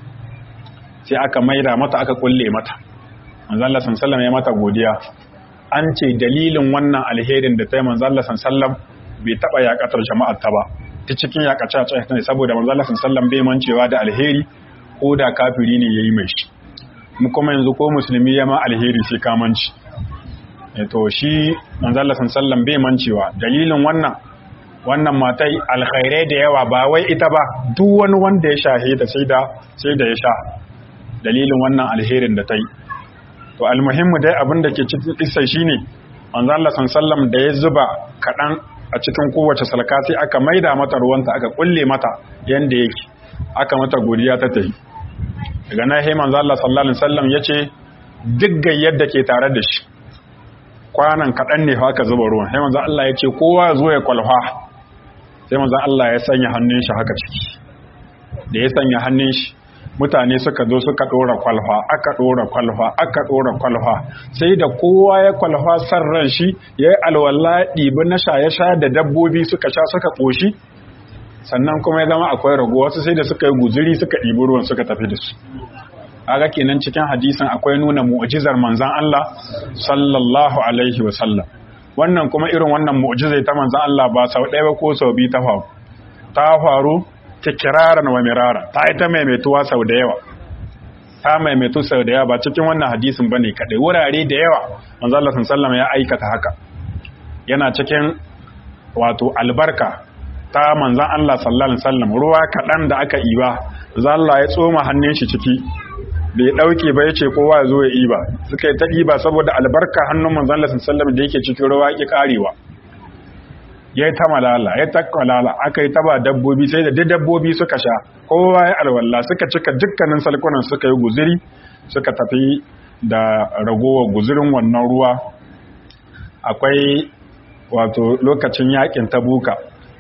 sai aka maida mata aka kulle mata manzo Allah sallallahu ya mata godiya an ce dalilin wannan alherin da ta yi manzo Allah sallallahu bai taba yakatar jama'ar ta ba ta cikin yakace ta ne saboda manzo Allah sallallahu bai mancewa da alheri ko da kafiri ne yayi mai shi mu kuma yanzu ko musulmi ya ma alheri sai ka manci eh to shi manzo Allah sallallahu bai mancewa dalilin wannan wannan matai alkhairai da yawa ba wai ita ba duk wani wanda ya shahe ta sai da sai da ya sha dalilin wannan alherin da ta yi to almuhimmu dai abin da ke cikin kissa shine manzo Allah sallallahu da ya zuba kadan a cikin kowace salka sai aka maida mata ruwanta aka kulle mata yanda yake aka mata godiya ta tafi daga nan sai manzo Allah sallallahu alaihi wasallam yace duk gayyar da ke tare da shi kwanan kadan ne haka zuba ruwan sai manzo Allah yace kowa zo ya kwalfa sai manzo Allah ya sanya hannun shi haka ciki da ya sanya hannun shi mutane suka zo suka ɗora kwalfa aka ɗora kwalfa aka ɗora kwalfa sai da kowa ya kwalfa san ran shi ya yi alwala ɗibi na shaye-sha da dabbobi suka sha suka ƙoshi sannan kuma ya zama akwai rago wasu sai da suka yi guziri suka ɗibi ruwan suka tafi da su aga kenan cikin hadisin akwai nuna mu'jizar manzan Allah sallallahu alaihi wa sallam wannan kuma irin wannan mu'jizai ta manzan Allah ba sau ɗaya ba ko sau biyu ta faru ta faru tikiraran wa mirara ta yi ta maimaituwa sau da yawa ta maimaitu sau da yawa ba cikin wannan hadisin ba ne kaɗai wurare da yawa manzala sallama ya aikata haka yana cikin wato albarka ta manzan Allah sallallahu alaihi wasallam ruwa kaɗan da aka iba zalla ya tsoma hannun shi ciki bai ɗauke ba ya ce kowa ya zo ya iba suka yi ta iba saboda albarka hannun manzan Allah sallallahu alaihi wasallam da yake cikin ruwa ya karewa ya yi ta malala ya ta malala aka yi taba dabbobi sai da dabbobi suka sha kowa ya alwala suka cika dukkanin salkunan suka yi guziri suka tafi da ragowar guzirin wannan ruwa akwai wato lokacin yakin tabuka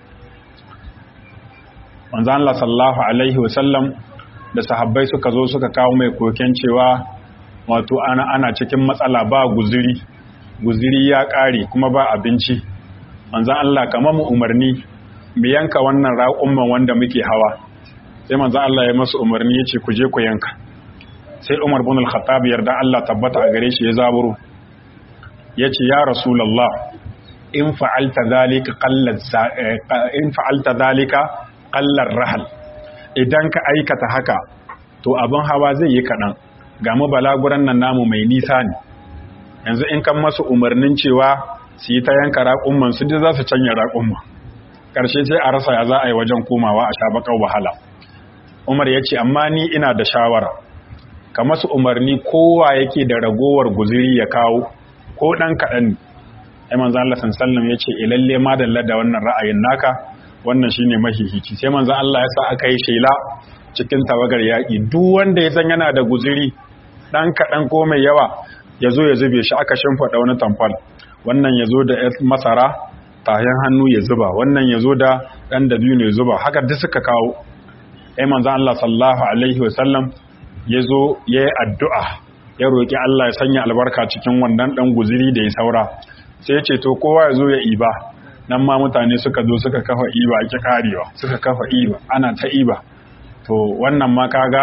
manzo Allah sallallahu alaihi wasallam da sahabbai suka zo suka kawo mai koken cewa wato ana ana cikin matsala ba guziri guziri ya kare kuma ba abinci manzan Allah kamar mu umarni mu yanka wannan raƙumman wanda muke hawa sai manzan Allah ya masu umarni ya ce ku je ku yanka sai Umar bin al-Khattab yarda Allah tabbata a gare shi ya zaburo ya ce ya Rasulullah in fa'alta zalika qallat in fa'alta zalika qallar rahal idan ka aikata haka to abin hawa zai yi kaɗan ga mu balaguran nan namu mai nisa ne yanzu in kan masu umarnin cewa su yi ta yanka raƙumman su za su canya raƙumma ƙarshe sai a rasa ya za a yi wajen komawa a sha baƙar wahala umar ya ce amma ni ina da shawara ka masu umarni kowa yake da ragowar guziri ya kawo ko ɗan kaɗan ne ai manzan Allah sallam ya ce ilalle ma dalla da wannan ra'ayin naka wannan shine mahihici sai manzan Allah ya sa aka yi shela cikin tawagar yaƙi duk wanda ya san yana da guziri ɗan kaɗan ko mai yawa ya zo ya zube shi aka shimfiɗa wani tamfal wannan ya zo da masara tahin hannu ya zuba wannan ya zo da ɗan da biyu ne zuba haka duk suka kawo ai manzan Allah sallallahu alaihi wasallam ya zo ya yi addu'a ya roƙi Allah ya sanya albarka cikin wannan ɗan guziri da ya saura sai ya ce to kowa ya zo ya iba nan ma mutane suka zo suka kafa iba ki karewa suka kafa iba ana ta iba to wannan ma kaga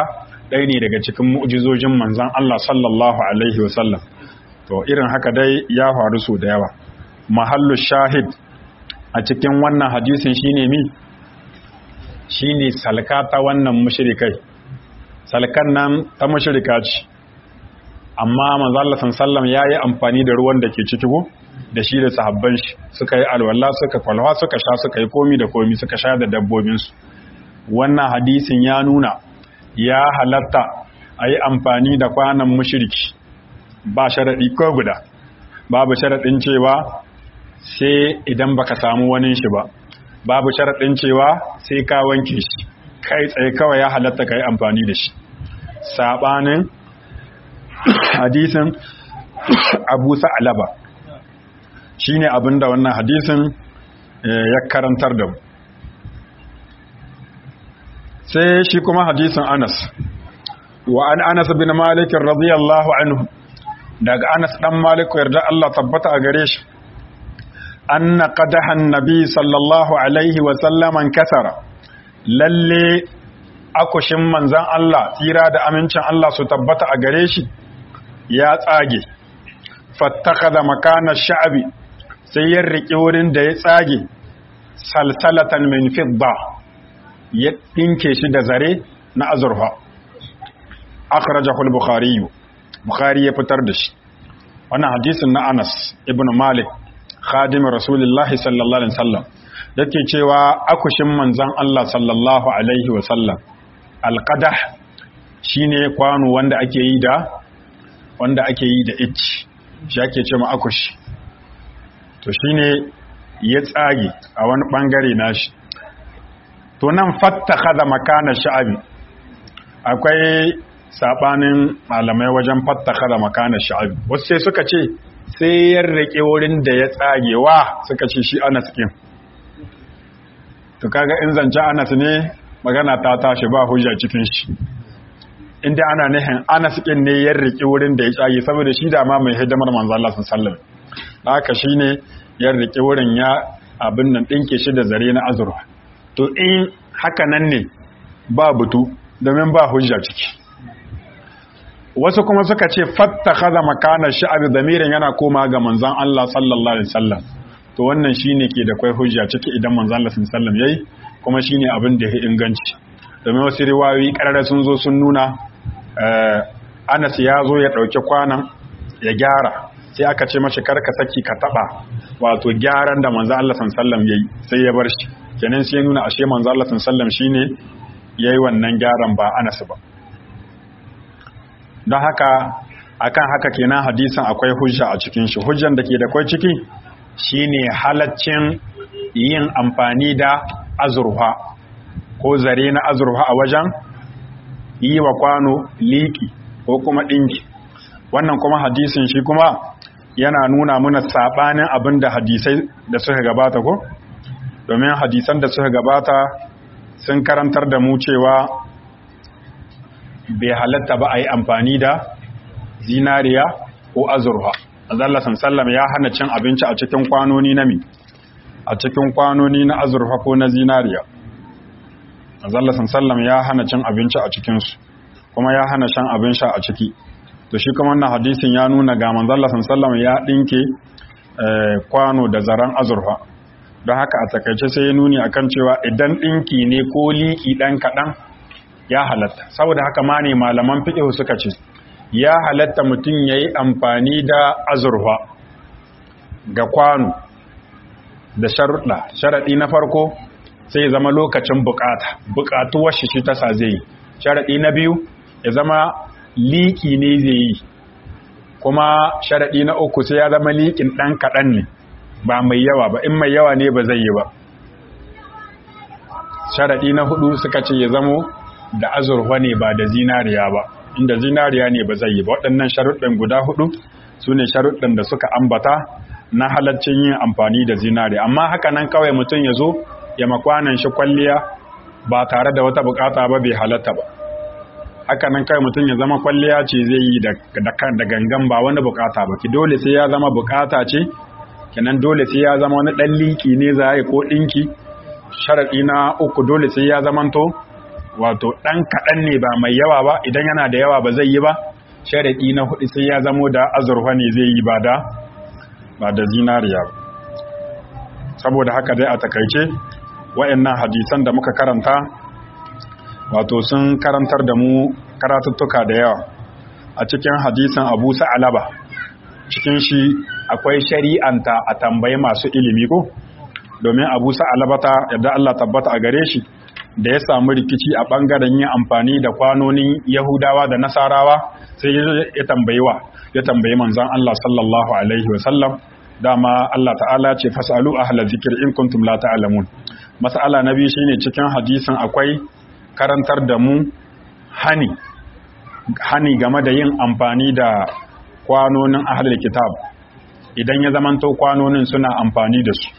ɗaya ne daga cikin mu'jizojin manzon Allah sallallahu alaihi wasallam to irin haka dai ya faru su da yawa mahallu shahid a cikin wannan hadisin shine mi shine salka ta wannan mushrikai salkan nan ta mushrika ce amma manzo Allah sallallahu ya yi amfani da ruwan da ke ciki go da shi da sahabban shi suka yi alwala suka kwalwa suka sha suka yi komi da komi suka sha da dabbobin su wannan hadisin ya nuna ya halatta a yi amfani da kwanan mushriki ba sharaɗi ko guda babu sharaɗin cewa sai idan baka samu wani shi ba babu sharaɗin cewa sai ka wanke shi kai tsaye kawai ya halatta ka yi amfani da shi saɓanin hadisin abu sa'alaba shi ne abinda wannan hadisin ya karantar da mu sai shi kuma hadisin anas wa an anas bin malikin radiyallahu anhu daga anas dan maliku yarda Allah tabbata a gare shi anna qadahan nabi sallallahu alaihi wa sallaman kasara lalle akushin manzan Allah tsira da amincin Allah su tabbata a gare shi ya tsage fattakaza makana sha'abi sai ya riƙe wurin da ya tsage salsalatan min fidda ya ɗinke shi da zare na azurfa akhrajahu al-bukhari bukhari ya fitar da shi wannan hadisin na Anas ibn Malik khadimin rasulullahi sallallahu alaihi wasallam yake cewa akushin manzan Allah sallallahu alaihi wasallam alqadah shine kwano wanda ake yi da wanda ake yi da ich shi ake ce ma akushi to shine ya tsage a wani bangare nashi to nan fattakhadha makana sha'abi akwai sabanin malamai wajen fattakhadha makana sha'abi wasu sai suka ce sai ya rike wurin da ya tsagewa suka ce shi Anas kin to kaga in zance Anas ne magana ta tashi ba hujja cikin shi inda ana nihin Anas kin ne ya rike wurin da ya tsage saboda shi da ma mai hidimar manzo Allah sallallahu alaihi wasallam haka shine ya rike wurin ya abin nan dinke shi da zare na azurwa to in haka nan ne ba butu domin ba hujja ciki wasu kuma suka ce fattakhadha makana sha'abi damirin yana koma ga manzon Allah sallallahu alaihi wasallam to wannan shine ke da kai hujja ciki idan manzon Allah sallallahu alaihi wasallam yayi kuma shine abin da ya inganci domin wasu riwayoyi karara sun zo sun nuna Anas ya zo ya dauki kwanan ya gyara sai aka ce mashi karka saki ka taba wato gyaran da manzon Allah sallallahu alaihi wasallam yayi sai ya bar shi kenan sai nuna ashe manzon Allah sallallahu alaihi wasallam shine yayi wannan gyaran ba Anas ba don haka akan haka kenan hadisin akwai hujja a cikin shi hujjan da ke da kwai ciki shine halaccin yin amfani da azurfa ko zare na azurfa a wajen yi wa kwano liki ko kuma ɗinki wannan kuma hadisin shi kuma yana nuna muna saɓanin abin da hadisai da suka gabata ko domin hadisan da suka gabata sun karantar da mu cewa bai halatta ba a yi amfani da zinariya ko azurfa azalla sallam ya hana cin abinci a cikin kwanoni na mi a cikin kwanoni na azurfa ko na zinariya azalla sallam ya hana cin abinci a cikinsu kuma ya hana shan abin sha a ciki to shi kuma wannan hadisin ya nuna ga manzalla sallam ya dinke kwano da zaren azurfa don haka a takaice sai ya nuni akan cewa idan dinki ne ko liki dan kaɗan ya halatta saboda haka ma ne malaman fiƙihu suka ce ya halatta mutum ya yi amfani da azurfa ga kwano da sharuɗa sharaɗi na farko sai zama lokacin bukata bukatuwar shi ta sa zai yi sharaɗi na biyu ya zama liƙi ne zai yi kuma sharaɗi na uku sai ya zama liƙin ɗan kaɗan ne ba mai yawa ba in mai yawa ne ba zai yi ba sharaɗi na hudu suka ce ya zamo da azurfa ne ba da zinariya ba inda zinariya ne ba zai yi ba waɗannan sharuɗin guda hudu su ne sharuɗin da suka ambata na halaccin yin amfani da zinariya amma haka nan kawai mutum ya zo ya makwanan shi kwalliya ba tare da wata bukata ba bai halatta ba haka nan kawai mutum ya zama kwalliya ce zai yi da gangan ba wani bukata ba ki dole sai ya zama bukata ce kenan dole sai ya zama wani ɗan liki ne za a yi ko ɗinki sharaɗi na uku dole sai ya zamanto wato ɗan kaɗan ne ba mai yawa ba idan yana da yawa ba zai yi ba sharaɗi na hudu sai ya zamo da azurfa ne zai yi ba da ba da zinariya ba saboda haka dai a takaice wa'annan hadisan da muka karanta wato sun karantar da mu karatuttuka da yawa a cikin hadisan abu sa'alaba cikin shi akwai shari'anta a tambayi masu ilimi ko domin abu sa'alabata yadda Allah tabbata a gare shi da ya samu rikici a ɓangaren yin amfani da kwanonin yahudawa da nasarawa sai ya tambayi wa ya tambayi manzan Allah sallallahu alaihi wasallam dama Allah ta'ala ce fasalu ahla zikir in kuntum la ta'lamun mas'ala na biyu shine cikin hadisin akwai karantar da mu hani hani game da yin amfani da kwanonin ahlul kitab idan ya zamanto kwanonin suna amfani da su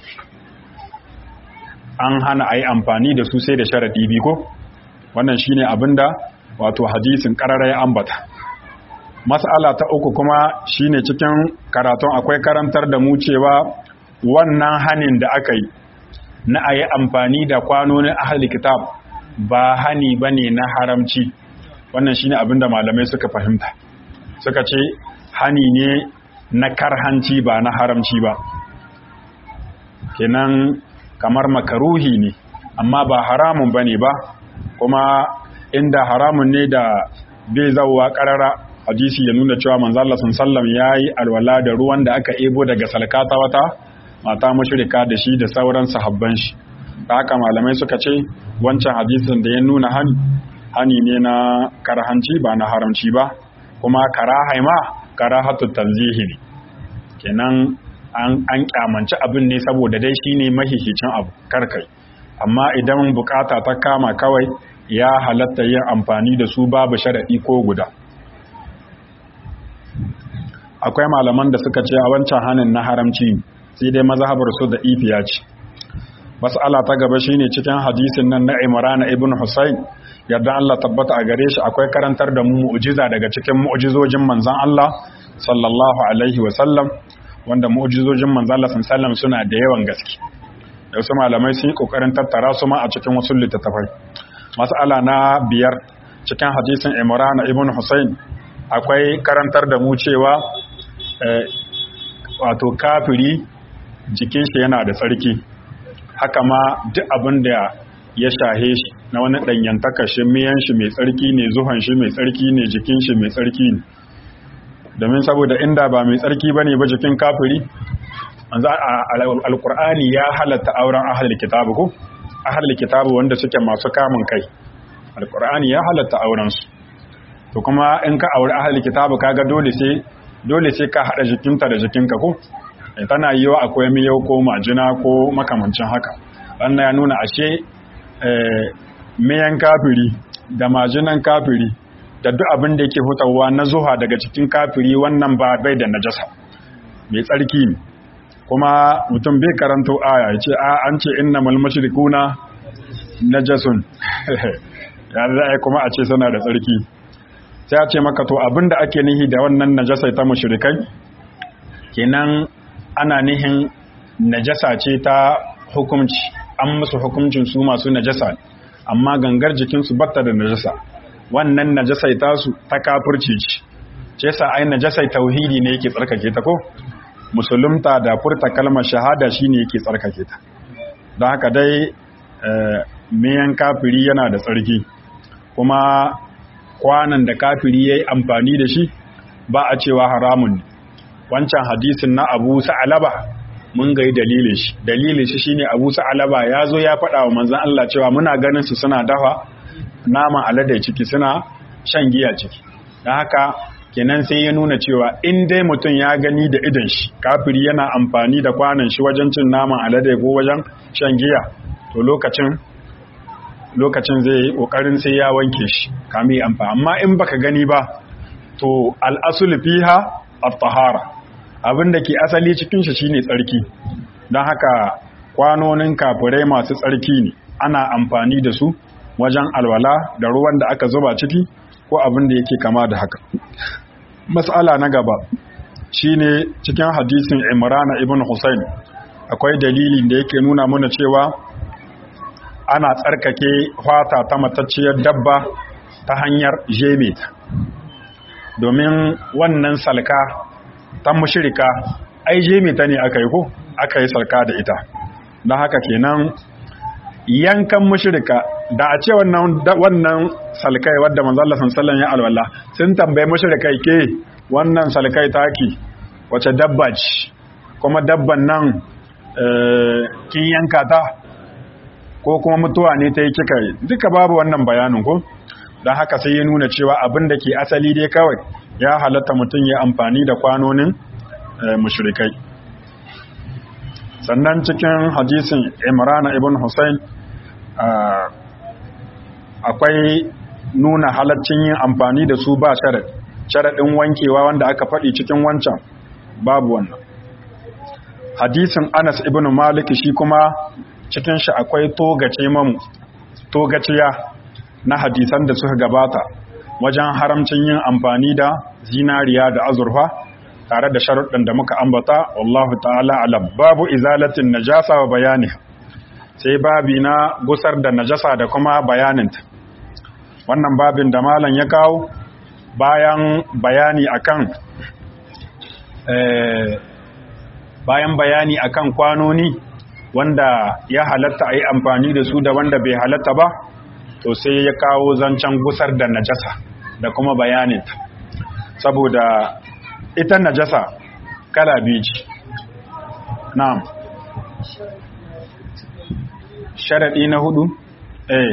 an hana a yi amfani da su sai da sharaɗi biyu ko wannan shine abinda wato hadisin ƙarara ya ambata mas'ala ta uku kuma shine cikin karatun akwai karantar da mu cewa wannan hanin da aka yi na a yi amfani da kwanonin ahli kitab ba hani ba ne na haramci wannan shine abinda malamai suka fahimta suka ce hani ne na karhanci ba na haramci ba kenan kamar makaruhi ne amma ba haramun bane ba kuma inda haramun ne da bai zauwa karara hadisi ya nuna cewa manzo Allah sallallahu yayi alwala da ruwan da aka ebo daga salkata wata mata mushrika da shi da sauran sahabban shi haka malamai suka ce wancan hadisin da ya nuna hani hani ne na karhanci ba na haramci ba kuma karahai ma karahatu tanzihi ne kenan an kyamanci abin ne saboda dai shi ne mahihicin abu karkai amma idan bukata ta kama kawai ya halatta yin amfani da su babu sharaɗi ko guda akwai malaman da suka ce a wancan hannun na haramci sai dai mazhabar su da ifiya ce mas'ala ta gaba shine cikin hadisin nan na Imran ibn Husayn yadda Allah tabbata a gare shi akwai karantar da mu mu'jiza daga cikin mu'jizojin manzon Allah sallallahu alaihi wa sallam wanda mu'jizojin manzon Allah sallallahu suna da yawan gaske da wasu malamai sun yi kokarin tattara su ma a cikin wasu littattafai mas'ala na biyar cikin hadisin Imran ibn Husayn akwai karantar da mu cewa wato kafiri jikin shi yana da tsarki haka ma duk abin da ya shahe shi na wani ɗanyantaka shi miyan shi mai tsarki ne zuhan shi mai tsarki ne jikin shi mai tsarki ne domin saboda inda ba mai tsarki ba ne ba jikin kafiri alkur'ani ya halatta auren ahal kitabu ko ahal kitabu wanda suke masu kamun kai alkur'ani ya halatta auren su to kuma in ka auri ahal kitabu kaga dole sai dole sai ka hada jikinta da jikinka ko tana yi wa akwai miyau ko majina ko makamancin haka wannan ya nuna ashe miyan kafiri da majinan kafiri da duk abin da yake hutawa na zuha daga cikin kafiri wannan ba bai da najasa mai tsarki ne kuma mutum bai karanto aya ya ce a an ce inna malmashirikuna najasun ya za kuma a ce suna da tsarki sai a ce maka to abin da ake nihi da wannan najasai ta mushrikai kenan ana nihin najasa ce ta hukumci an musu hukuncin su masu najasa amma gangar jikinsu batta da najasa wannan najasai tasu ta kafirci ce ce sa ai najasai tauhidi ne yake tsarkake ta ko musulunta da furta kalmar shahada shine yake tsarkake ta don haka dai miyan kafiri yana da tsarki kuma kwanan da kafiri yayi amfani da shi ba a cewa haramun ne wancan hadisin na Abu Sa'alaba mun ga dalilin shi dalilin shi shine Abu Sa'alaba ya zo ya faɗa wa manzon Allah cewa muna ganin su suna dafa naman alade ciki suna shan giya ciki dan haka kenan sai ya nuna cewa in dai mutum ya gani da idan shi kafiri yana amfani da kwanan shi wajen cin naman alade ko wajen shan giya to lokacin lokacin zai yi kokarin sai ya wanke shi kame amfani amma in baka gani ba to al-asul fiha at-tahara abin da ke asali cikin shi shine tsarki don haka kwanonin kafirai masu tsarki ne ana amfani da su wajen alwala da ruwan da aka zuba ciki ko abin da yake kama da haka matsala na gaba shine cikin hadisin imrana ibn husayn akwai dalilin da yake nuna mana cewa ana tsarkake fata ta matacciyar dabba ta hanyar jeme ta domin wannan salka ta mushirika ai jeme ta ne aka yi ko aka yi salka da ita don haka kenan yankan mushirika da a ce wannan wannan salkai wadda manzo Allah sallallahu ya alwala sun tambaye mushrikai ke wannan salkai taki wace dabba ce kuma dabban nan kin yanka ta ko kuma mutuwa ne ta yi kika yi duka babu wannan bayanin ko don haka sai ya nuna cewa abin da ke asali dai kawai ya halatta mutum ya amfani da kwanonin mushrikai sannan cikin hadisin imrana ibn hussein akwai nuna halaccin yin amfani da su ba sharaɗi sharaɗin wankewa wanda aka faɗi cikin wancan babu wannan hadisin anas ibn malik shi kuma cikin shi akwai togace mamu togaciya na hadisan da suka gabata wajen haramcin yin amfani da zinariya da azurfa tare da sharuɗin da muka ambata wallahu ta'ala alam babu izalatin najasa wa bayani sai babi na gusar da najasa da kuma bayaninta wannan babin da malam ya kawo bayan bayani akan bayan bayani akan kwanoni wanda ya halatta a yi amfani da su da wanda bai halatta ba to sai ya kawo zancen gusar da najasa da kuma bayaninta saboda ita najasa kala biyu ce na'am sharaɗi na hudu eh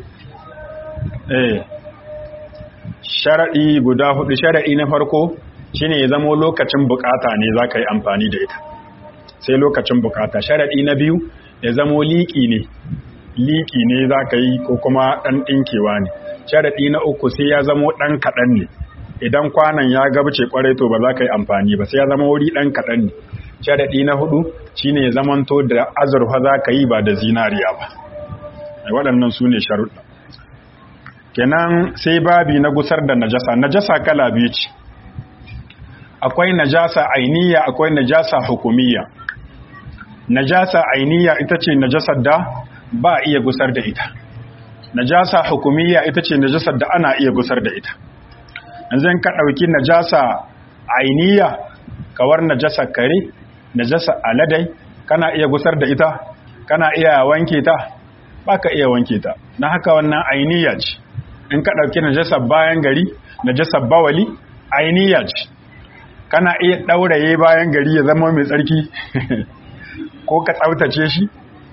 eh sharaɗi guda hudu sharaɗi na farko shine ya zamo lokacin bukata ne za ka yi amfani da ita sai lokacin bukata sharaɗi na biyu ya zamo liƙi ne liƙi ne za ka yi ko kuma ɗan ɗinkewa ne sharaɗi na uku sai ya zamo ɗan kaɗan ne idan kwanan ya gabace kwarai to ba za ka yi amfani ba sai ya zama wuri ɗan kaɗan ne sharaɗi na hudu shine ya zamanto da azurfa za ka yi ba da zinariya ba waɗannan su ne sharuɗa kenan sai babi na gusar da najasa najasa kala biyu ce akwai najasa ainiya akwai najasa hukumiyya najasa ainiya ita ce najasar da ba iya gusar da ita najasa hukumiyya ita ce najasar da ana iya gusar da ita yanzu ka ɗauki najasa ainiya kawar najasa kare najasa aladai kana iya gusar da ita kana iya wanke ta baka iya wanke ta na haka wannan ainiya ce in ka ɗauki najasa bayan gari najasa bawali ainiya ce kana iya ɗauraye bayan gari ya zama mai tsarki ko ka tsaftace shi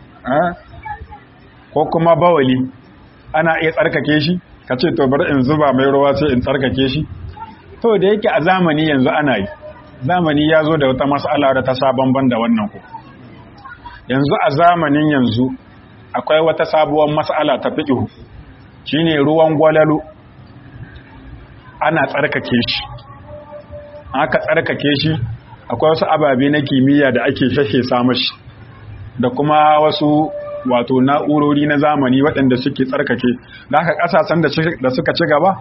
ko kuma bawali ana iya tsarkake shi ka ce to bari in zuba mai ruwa sai in tsarkake shi to da yake a zamani yanzu ana yi zamani ya zo da wata mas'ala da ta sabon ban da wannan ku yanzu a zamanin yanzu akwai wata sabuwar mas'ala ta fiqhu shine ruwan gwalalo ana tsarkake shi aka tsarkake shi akwai wasu ababe na kimiyya da ake shashe mashi da kuma wasu wato na'urori na zamani waɗanda suke tsarkake da aka ƙasashen da suka ci gaba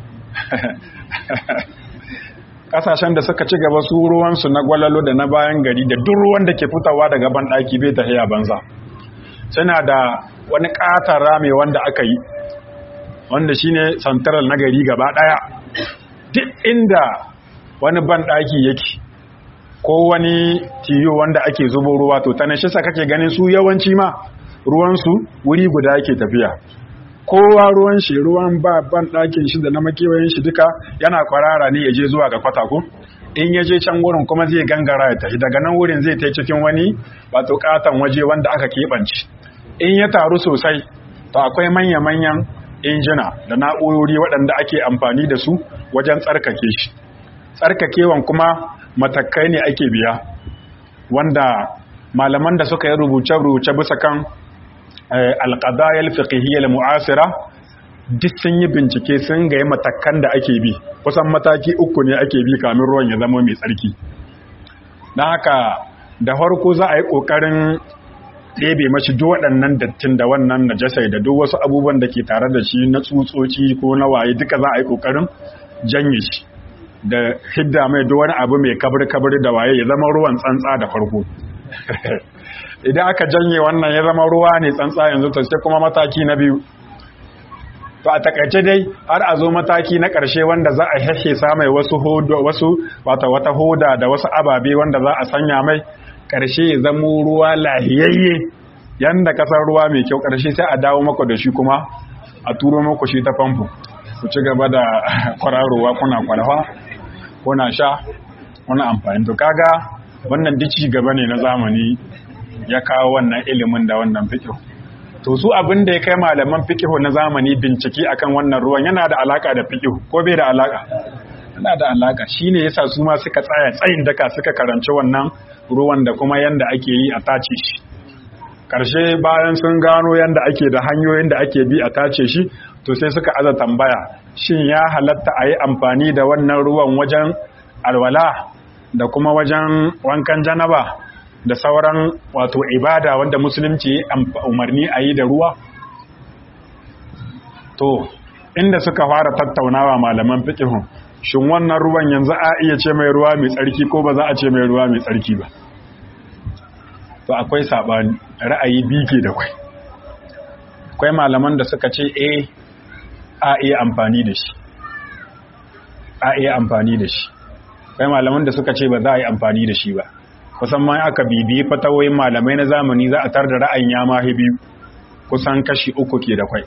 ƙasashen da suka ci gaba su ruwansu na gwalalo da na bayan gari da duk ruwan da ke fitawa daga banɗaki bai tafiya banza suna da wani ƙatar rame wanda aka yi wanda shine santaral na gari gaba ɗaya duk inda wani banɗaki yake ko wani tiyo wanda ake zubo ruwa to ta shi sa kake ganin su yawanci ma ruwansu wuri guda yake tafiya kowa ruwan shi ruwan ba ban ɗakin shi da na makewayin shi duka yana kwarara ne ya je zuwa ga kwatako in ya je can wurin kuma zai gangara ya tafi daga nan wurin zai ta cikin wani wato katon waje wanda aka keɓance in ya taru sosai to akwai manya-manyan injina da na'urori waɗanda ake amfani da su wajen tsarkake shi tsarkakewan kuma matakai ne ake biya wanda malaman da suka yi rubuce-rubuce bisa kan alƙadayar fiqhiyyar mu'asira duk sun yi bincike sun ga matakan da ake bi kusan mataki uku ne ake bi kamin ruwan ya zama mai tsarki don haka da farko za a yi ƙoƙarin ɗebe mashi duk waɗannan dattin da wannan najasai da duk wasu abubuwan da ke tare da shi na tsutsotsi ko na waye duka za a yi ƙoƙarin janye shi da hidda mai duk wani abu mai kabir-kabir da waye ya zama ruwan tsantsa da farko idan aka janye wannan ya zama ruwa ne tsantsa yanzu to sai kuma mataki na biyu to a takaice dai har a zo mataki na ƙarshe wanda za a heshe mai wasu hodo wasu wata wata hoda da wasu ababe wanda za a sanya mai ƙarshe ya zama ruwa lahiyayye yanda kasar ruwa mai kyau ƙarshe sai a dawo maka da shi kuma a turo maku shi ta famfo ku ci gaba da kwararowa kuna kwalfa kuna sha kuna amfani to kaga wannan dici gaba ne na zamani ya kawo wannan ilimin da wannan fiqh to su abin da ya kai malaman fiqh na zamani bincike akan wannan ruwan yana da alaka da fiqh ko bai da alaka yana da alaka shine yasa su ma suka tsaya tsayin daka suka karanci wannan ruwan da kuma yanda ake yi a tace shi karshe bayan sun gano yanda ake da hanyoyin da ake bi a tace shi to sai suka aza tambaya shin ya halatta a yi amfani da wannan ruwan wajen alwala da kuma wajen wankan janaba da sauran wato ibada wanda musulunci umarni a yi da ruwa to inda suka fara tattaunawa malaman fiqhun shin wannan ruwan yanzu a iya ce mai ruwa mai tsarki ko ba za a ce mai ruwa mai tsarki ba to akwai sabani ra'ayi bike da kwai akwai malaman da suka ce eh a iya amfani da shi a iya amfani da shi akwai malaman da suka ce ba za a yi amfani da shi ba kusan ma aka bibiyi fatawoyin malamai na zamani za a tar da ra'ayin ya mahi biyu kusan kashi uku ke da kwai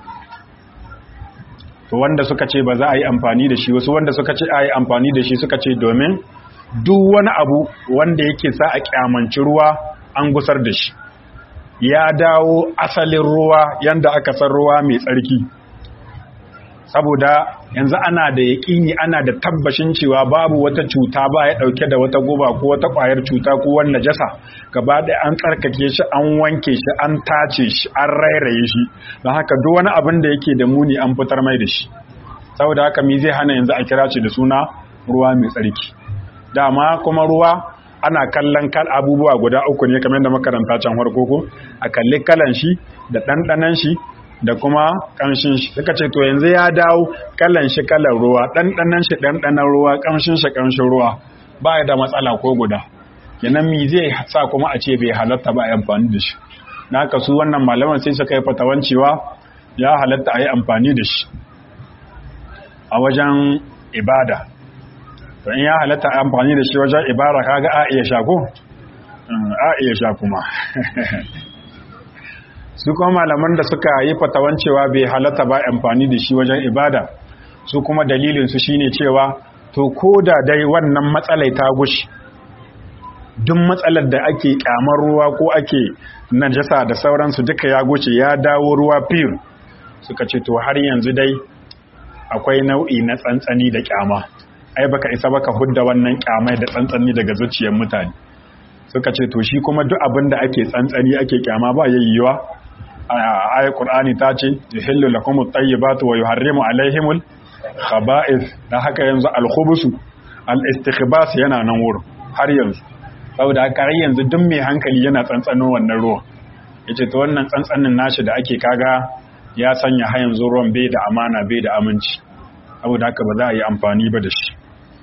to wanda suka ce ba za a yi amfani da shi wasu wanda suka ce a yi amfani da shi suka ce domin duk wani abu wanda yake sa a kyamanci ruwa an gusar da shi ya dawo asalin ruwa yanda aka san ruwa mai tsarki saboda yanzu ana da yaƙini ana da tabbashin cewa babu wata cuta ba ya ɗauke da wata guba ko wata ƙwayar cuta ko wani najasa gaba ɗaya an tsarkake shi an wanke shi an tace shi an rairaye shi don haka duk wani abin da yake da muni an fitar mai da shi saboda haka me zai hana yanzu a kira shi da suna ruwa mai tsarki dama kuma ruwa ana kallon kal abubuwa guda uku ne kamar da makaranta can farko ko a kalli kalan shi da ɗanɗanan shi da kuma ƙamshin shi suka ce to yanzu ya dawo kalan shi kalan ruwa ɗanɗanan shi ɗanɗanan ruwa ƙamshin shi ƙamshin ruwa ba ya da matsala ko guda kenan mi zai sa kuma a ce bai halatta ba a yi amfani da shi na haka su wannan malaman sai suka yi fatawan cewa ya halatta a yi amfani da shi a wajen ibada to in ya halatta a amfani da shi wajen ibada kaga a iya sha ko a iya sha kuma su kuma malaman da suka yi fatawan cewa bai halatta ba amfani da shi wajen ibada su kuma dalilin su shine cewa to ko da dai wannan matsalai ta gushi duk matsalar da ake kyamar ruwa ko ake najasa da sauransu duka ya guce ya dawo ruwa fir suka ce to har yanzu dai akwai nau'i na tsantsani da kyama ai baka isa baka hudda wannan kyamai da tsantsani daga zuciyar mutane suka ce to shi kuma duk abin da ake tsantsani ake kyama ba yayyuwa ayat qur'ani ta ce yuhillu lakum at-tayyibatu wa yuharrimu alaihimul khaba'ith da haka yanzu al-khubusu al-istikhbas yana nan wurin har yanzu saboda haka har yanzu duk mai hankali yana tsantsano wannan ruwan yace to wannan tsantsanin nashi da ake kaga ya sanya har yanzu ruwan bai da amana bai da aminci saboda haka ba za a yi amfani ba da shi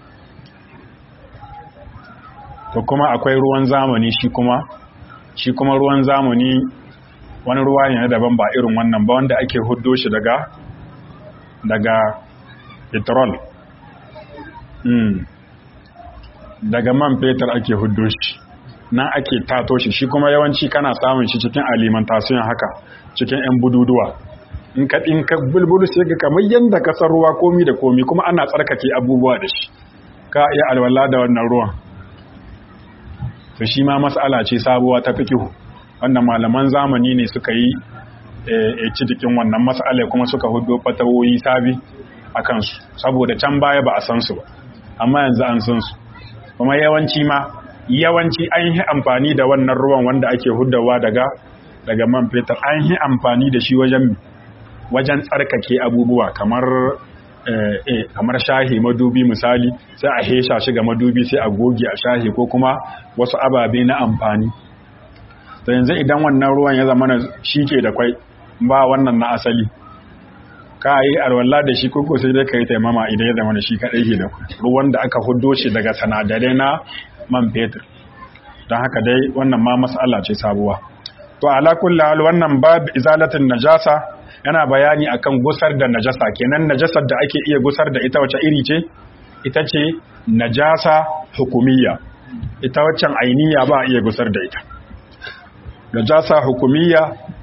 to kuma akwai ruwan zamani shi kuma shi kuma ruwan zamani wani ruwa ne na daban ba irin wannan ba wanda ake huddo shi daga daga petrol mm. daga man fetur ake huddo shi nan ake tato shi shi kuma yawanci kana samun shi cikin alimentation haka cikin 'yan bududuwa in ka in ka bulbulu sai ga kamar yanda ka san ruwa komi da komi kuma ana tsarkake abubuwa da shi ka iya alwala da wannan ruwan to shi ma mas'ala ce sabuwa ta fikihu wanda malaman zamani ne suka yi e cikin wannan mas'ala kuma suka hudo fatawoyi sabi a kansu saboda can baya ba a san su ba amma yanzu an san su kuma yawanci ma yawanci an yi amfani da wannan ruwan wanda ake huddawa daga daga man fetur an yi amfani da shi wajen wajen tsarkake abubuwa kamar kamar shahi madubi misali sai a hesha shi ga madubi sai a goge a shahi ko kuma wasu ababe na amfani to yanzu idan wannan ruwan ya zama shi ke da kwai ba wannan na asali ka yi alwala da shi koko sai dai ka yi taimama idan ya zama shi kaɗai ke da ruwan da aka hudo shi daga sanadarai na man fetur don haka dai wannan ma mas'ala ce sabuwa to ala kulli hal wannan bab izalatin najasa yana bayani akan gusar da najasa kenan najasar da ake iya gusar da ita wace iri ce ita ce najasa hukumiyya ita waccan ainiya ba a iya gusar da ita najasa hukumiyya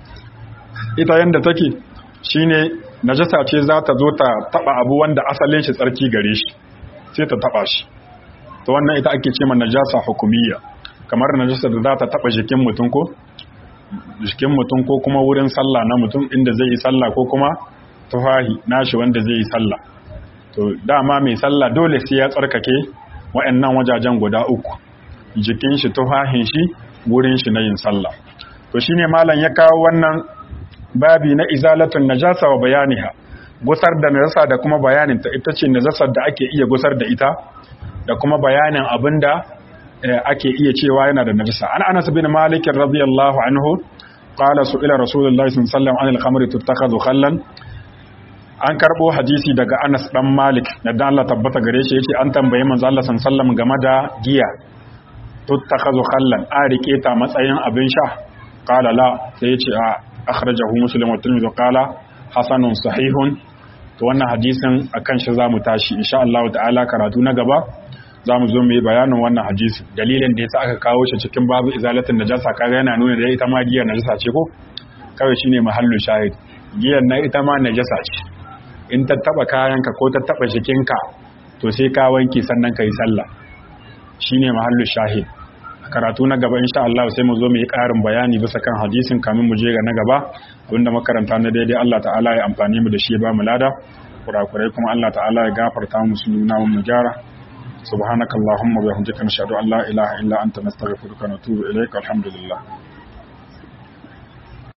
ita yanda take shine najasa ce za ta zo ta taba abu wanda asalin shi tsarki gare shi sai ta taba shi to wannan ita ake ce ma najasa hukumiyya kamar najasa da za ta taba jikin mutum ko jikin mutum ko kuma wurin sallah na mutum inda zai yi sallah ko kuma tufahi nashi wanda zai yi sallah to dama mai sallah dole sai ya tsarkake wa'annan wajajen guda uku jikin shi tufahin shi wurin shi na yin sallah to shine malam ya kawo wannan babi na izalatun najasa wa bayaniha gusar da najasa da kuma bayanin ta ita ce najasar da ake iya gusar da ita da kuma bayanin abinda ake iya cewa yana da najasa an anas bin malik radiyallahu anhu qala su'ila rasulullahi sallallahu alaihi wasallam anil khamri tuttakhadhu khallan an karbo hadisi daga anas dan malik da Allah tabbata gare shi yace an tambaye manzo Allah sallallahu alaihi wasallam game da giya tuttakhadhu khallan a rike ta matsayin abin sha qala la sai yace a akhrajahu muslim wa tirmidhi qala hasanun sahihun to wannan hadisin akan shi zamu tashi insha Allah ta'ala karatu na gaba zamu zo mu yi bayanin wannan hadisi dalilin da yasa aka kawo shi cikin babu izalatin najasa kaga yana nuna da ita ma giyar najasa ce ko kawai shine mahallu shahid giyar na ita ma najasa ce in ta taba kayanka ko ta taba jikinka to sai ka wanke sannan ka yi sallah shine mahallu shahid karatu na gaba insha Allah sai mu zo mu yi ƙarin bayani bisa kan hadisin kamin mu je ga na gaba abinda makaranta na daidai Allah ta'ala ya amfani mu da shi ba mu lada kurakurai kuma Allah ta'ala ya gafarta mu su nuna mu gyara subhanakallahumma wa bihamdika nashhadu an la ilaha illa anta nastaghfiruka wa natubu ilaika alhamdulillah